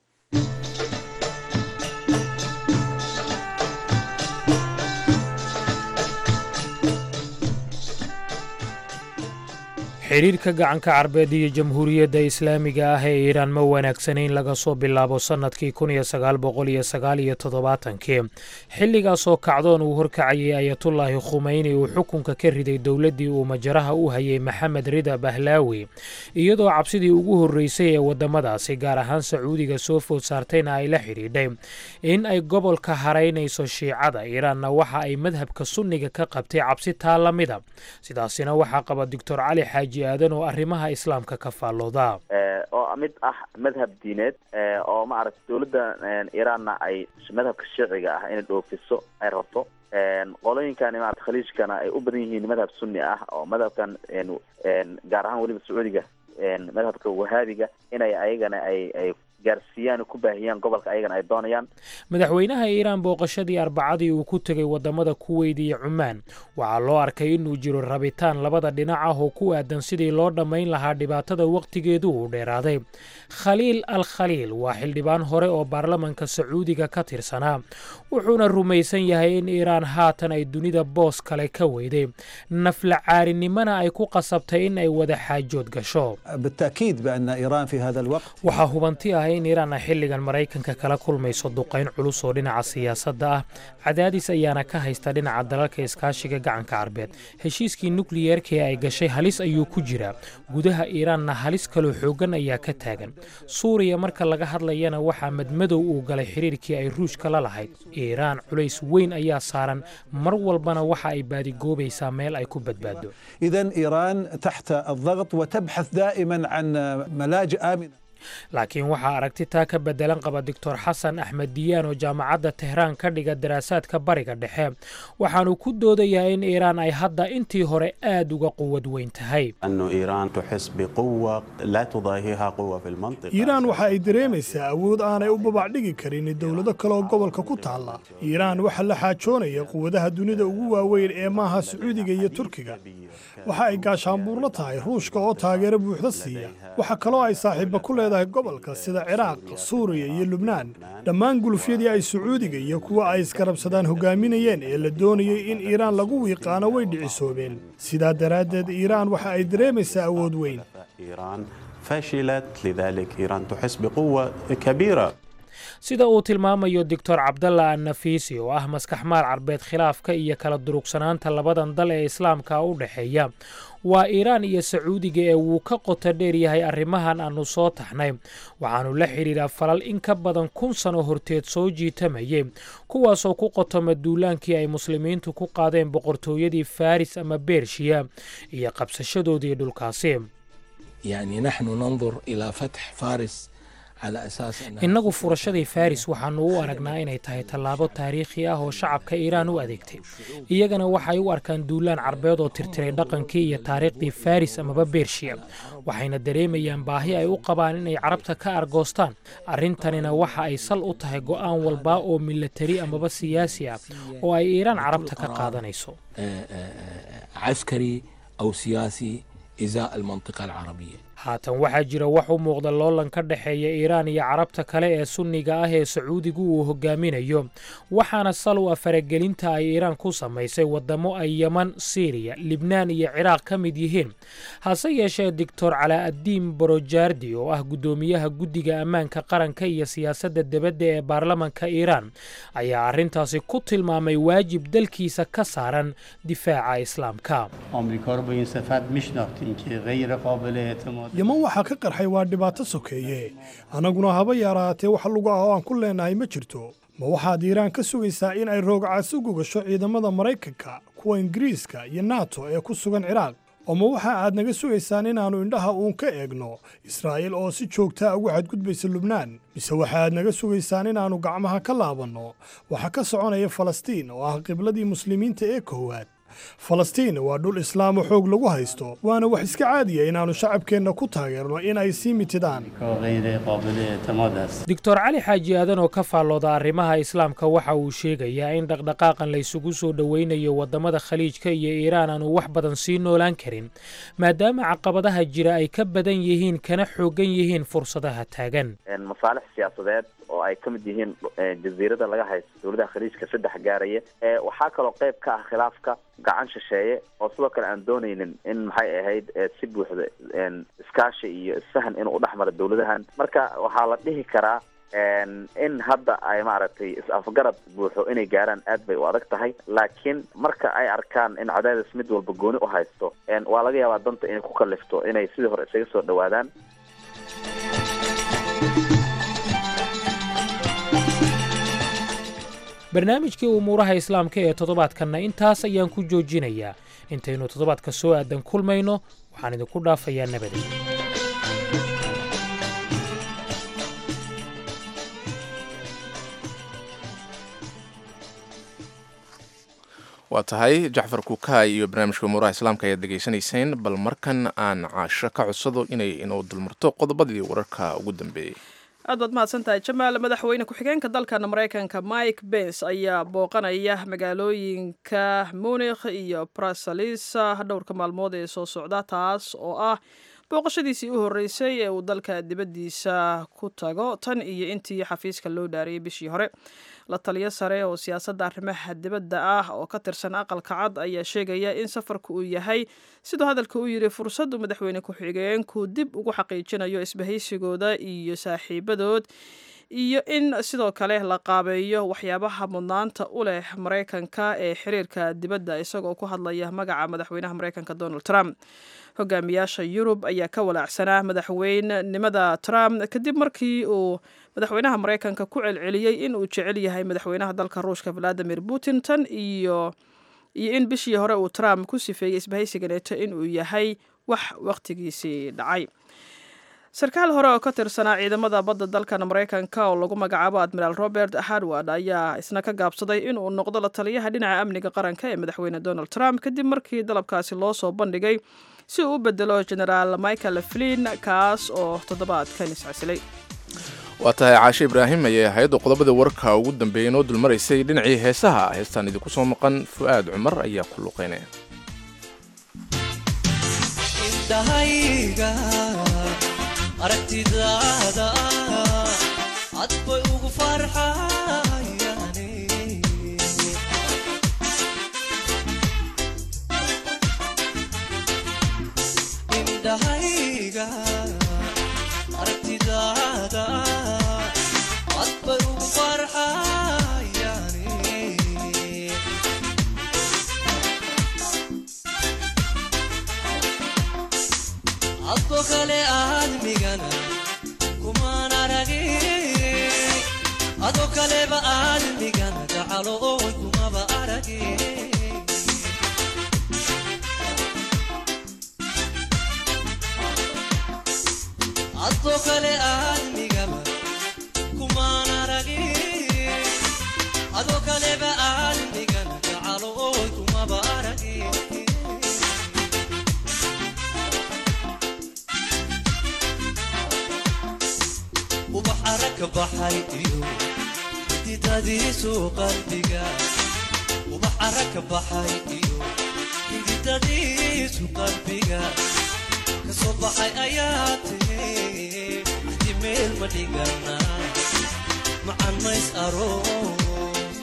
xidhiirka gacanka carbeed iyo jamhuuriyadda islaamiga ah ee iiraan ma wanaagsanayn laga soo bilaabo sannadkii kun iyo sagaal boqol iyo sagaal iyo toddobaatankii xilligaasoo kacdoon uu horkacayay ayatullaahi khumeyni uu xukunka ka riday dowladdii uu majaraha u hayay maxamed rida bahlaawi iyadoo cabsidii ugu horreysay ee waddamadaasi gaar ahaan sacuudiga soo food saartayna ay la xidhiidhay in ay gobolka haraynayso shiicada iiraanna waxa ay madhabka sunniga ka qabtay cabsi taa la mida sidaasina waxaa qaba doctor cali xaaji aadan oo arrimaha islaamka ka faallooda oo mid ah madhab diineed oo maaragta dowladda iiraanna ay madhabka shiiciga ah inay dhoofiso ay rabto qolooyinkan maarata khaliijkana ay u badan yihiin madhab sunni ah oo madhabkan gaar ahaan weliba sacuudiga madhabka wahaabiga inay ayagana ay ay gaarsiiyaan oo ku baahiyaan gobolka ayagana ay doonayaan madaxweynaha iiraan booqashadii arbacadii uu ku tegay wadamada kuweyd iyo cumaan waxaa loo arkay inuu jiro rabitaan labada dhinac ah oo ku aadan sidii loo dhammayn lahaa dhibaatada wakhtigeedu uu dheeraaday khaliil al khaliil waa xildhibaan hore oo baarlamanka sacuudiga ka tirsanaa wuxuuna rumaysan yahay in iiraan haatan ay dunida boos kale ka weyday nafla caarinimana ay ku qasabtay in ay wada xaajood gasho بالتأكيد بأن إيران في هذا الوقت waxaa hubanti ah in iiraan ay xilligan maraykanka kala kulmayso duqayn culus oo dhinaca siyaasadda ah cadaadis ayaana ka haysta dhinaca dalalka iskaashiga gacanka carbeed heshiiskii nukliyeerka ee ay gashay halis ayuu ku jiraa gudaha iiraanna halis kaloo xooggan ayaa ka taagan suuriya marka laga hadlayana waxaa madmadow uu galay xiriirkii ay ruushka la lahayd iiraan culays weyn ayaa saaran mar walbana waxa ay baadigoobaysaa meel ay ku badbaado إذا إيران تحت الضغط وتبحث دائما عن ملاجئ آمنة laakiin waxaa aragti taa ka bedelan qaba doctor xasan axmed diyaan oo jaamacadda tehraan ka dhiga daraasaadka bariga dhexe waxaanu ku doodayaa in iiraan ay hadda intii hore aad uga quwad weyn tahay أن إيران تحس بقوة لا تضاهيها قوة في المنطقة iiraan waxa ay dareemaysaa awood aanay u babacdhigi karin dowlado kale oo gobolka ku taalla iiraan waxaa la xaajoonaya quwadaha dunida ugu waaweyn ee maaha sacuudiga iyo turkiga waxa ay gaashaanbuurla tahay ruushka oo taageero buuxda siiya waxa kaloo ay saaxiiba ku leedahay gobolka sida ciraaq suuriya iyo lubnaan dhammaan gulufyadii ay sacuudiga iyo kuwa ay iskarabsadaan hogaaminayeen ee la doonayay in iiraan lagu wiiqaano way dhicisoobeen sidaa daraaddeed iiraan waxa ay dareemaysaa awood weyn إيران فشلت لذلك إيران تحس بقوة كبيرة sida uu tilmaamayo doctor cabdalla annafiisi oo ah maskaxmaal carbeed khilaafka iyo kala durugsanaanta labadan dal ee islaamka u dhexeeya waa iiraan iyo sacuudiga ee wuu ka qoto dheer yahay arrimahan aanu soo taxnay waxaanu la xidhiidhaa falal in ka badan kun sano horteed soo jiitamayay kuwaasoo ku qotoma duulaankii ay muslimiintu ku qaadeen boqortooyadii faris ama bershiya iyo qabsashadoodii dhulkaasi يعني نحن ننظر إلى فتح فارس على أساس أنها innagu furashadii faris waxaanu u aragnaa inay tahay tallaabo taariikhi ah oo shacabka iiraan u adeegtay iyagana waxay u arkaan duulaan carbeed oo tirtiray dhaqankii iyo taariikhdii faris amaba bershiya waxayna dareemayaan baahi ay u qabaan inay carabta ka argoostaan arrintanina waxa ay sal u tahay go'aan walba oo milatari amaba siyaasi ah oo ay iiraan carabta ka qaadanayso آه، آه، عسكري أو سياسي إزاء المنطقة العربية haatan waxaa jira wax u muuqda loolan ka dhexeeya iiraan iyo carabta kale ee sunniga ah ee sacuudigu uu hogaaminayo waxaana sal u ah faragelinta ay iiraan ku samaysay wadamo ay yeman siiriya libnaan iyo ciraaq ka mid yihiin hase yeeshee doctor calaa'addiin borojaardi oo ah guddoomiyaha guddiga ammaanka qaranka iyo siyaasadda debadda ee baarlamanka iiraan ayaa arrintaasi ku tilmaamay waajib dalkiisa ka saaran difaaca islaamka آمریکا رو به این صفت میشناختیم که غیر قابل اعتماد yeman waxaa ka qarxay waa dhibaato sokeeye annaguna haba yaraatee wax lugu ah oo aan ku leenahay ma jirto ma waxaad iiraan ka sugaysaa in ay roogcaas u gogasho ciidamada maraykanka kuwa ingiriiska iyo nato ee ku sugan ciraaq oo ma waxa aad naga sugaysaan inaannu indhaha uun ka eegno israa'iil oo si joogtaa ugu xadgudbaysa lubnaan mise waxa aad naga sugaysaan inaannu gacmaha ka laabanno waxa ka soconaya falastiin oo ah qibladii muslimiinta ee koowaad falastiin waa dhul islaamo xoog lagu haysto waana wax iska caadiya inaannu shacabkeenna ku taageerno in ay sii mitidaan غیر قابل اعتماد است doctor cali xaaji aadan oo ka faallooda arrimaha islaamka waxa uu sheegayaa in dhaqdhaqaaqan la isugu soo dhoweynayo waddamada khaliijka iyo iiraan aanu wax badan sii noolaan karin maadaama caqabadaha jira ay ka badan yihiin kana xooggan yihiin fursadaha taagan een masaalix siyaasadeed oo ay ka mid yihiin eh, jasiirada laga haysto dowladaha khaliijka saddex gaaraya Eh, waxaa kaloo qayb ka ah khilaafka gacan shisheeye oo sidoo kale aan doonaynin in maxay ahayd eh, si buuxda een, iskaashi iyo isfahan inuu udhex maro dowladahan marka waxaa la dhihi karaa een, in hadda ay maaragtay is-afgarad buuxo inay gaaraan aad bay u adag tahay laakiin marka ay arkaan in cadaadis mid walba gooni u haysto een, waa laga yaabaa danta inay ku kalifto inay sidii hore isaga soo dhowaadaan barnaamijkii umuuraha islaamka ee toddobaadkanna intaas ayaan ku joojinayaa intaynu toddobaadka soo aadan kulmayno waxaan idinku dhaafayaa nabadey waa tahay jacfar kukaay iyo barnaamijka umuuraha islaamka ayaad dhegaysanayseen bal markan aan caasho ka codsado inay inoo dulmarto qodobadii wararka ugu dambeeyey aad baad mahadsan tahay jamaal madaxweyne ku-xigeenka dalkan maraykanka mike bens ayaa booqanaya magaalooyinka munikh iyo bruselis dhowrka maalmood ee soo socda taas oo ah booqashadiisii u horreysay ee uu dalka dibaddiisa ku tago tan iyo intii xafiiska loo dhaariyey bishii hore la taliyo sare oo siyaasadda arrimaha dibadda ah oo ka tirsan aqalka cad ayaa sheegaya in safarku uu yahay siduu hadalka u yidhi fursaddu madaxweyne ku-xigeenku dib ugu xaqiijinayo isbahaysigooda iyo saaxiibadood iyo in sidoo kale la qaabeeyo waxyaabaha mudnaanta u leh maraykanka ee xiriirka dibadda isagoo ku hadlaya magaca madaxweynaha maraykanka donald trump hogaamiyaasha yurub ayaa ka walaacsanaa madaxweynenimada trump kadib markii uu madaxweynaha maraykanka ku celceliyey in uu jecel yahay madaxweynaha dalka ruushka valadimir putin tan iyo iyo in bishii hore uu trump ku sifeeyey isbahaysiga neeto inuu yahay wax wakhtigiisii dhacay sarkaal hore oo ka tirsanaa ciidamada badda dalkan maraykanka oo lagu magacaabo admiraal robert harward ayaa isna ka gaabsaday inuu noqdo la taliyaha dhinaca amniga qaranka ee madaxweyne donald trump kadib markii dalabkaasi loo soo bandhigay si uu u bedelo genaraal michael flin kaas oo toddobaadkan iscasilay waa tahay caashe ibraahim ayay hay-adda qodobada warka ugu dambeeyay inoo dulmaraysay dhinacii heesaha heestaan idinku soo maqan fu'aad cumar ayaa ku luqeynaya indhahayga aragtidaada cad bay ugu farxayane indhahayga aragtidaada cad bay ugu farxayane adoo kale aadmigana kumaan aragin adoo kaleba aadmigana gacalo oon kumaba aragin adoo kale aadmigaba kumaan aragin adoo kaleba aadmigana gacalo oon kumaba aragin ubax aragka baxay iyo xididadiisu qalbiga ubax aragka baxay iyo xididadiisu qalbiga kasoo baxay ayaa tiri axdi meel ma dhigana macan mays aroos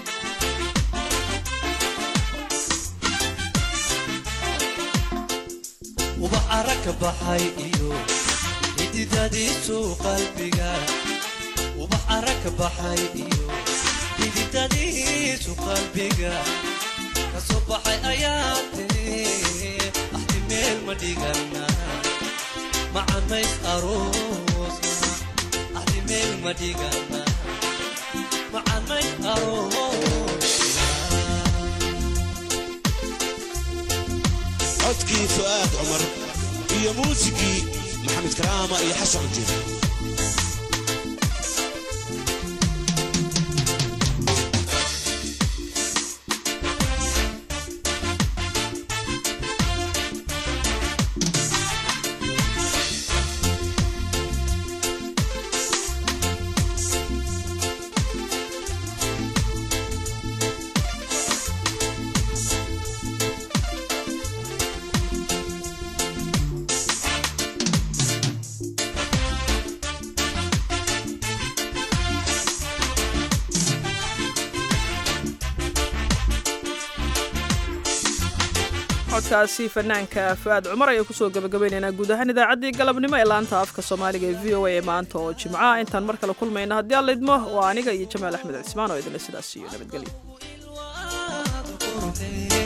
ubax aragka baxay iyo xididadiisu qalbiga ubax aragka baxay iyo xididadiisu qalbiga kasoo baxay ayaa tiri axdi meel ma dhigana macamays aroosna axdi meel ma dhigana macamays aroosna codkii fu'aad cumar iyo muusigii maxamed karaama iyo xasan cunjeer codkaasi fanaanka fu'aad cumar ayaan kusoo gabagabaynaynaa guud ahaan idaacaddii galabnimo ee laanta afka soomaaliga ee v o a ee maanta oo jimca intaan mar kale kulmayna haddii alla idmo waa aniga iyo jamaal axmed cismaan oo idinle sidaas iyo nabadgelyo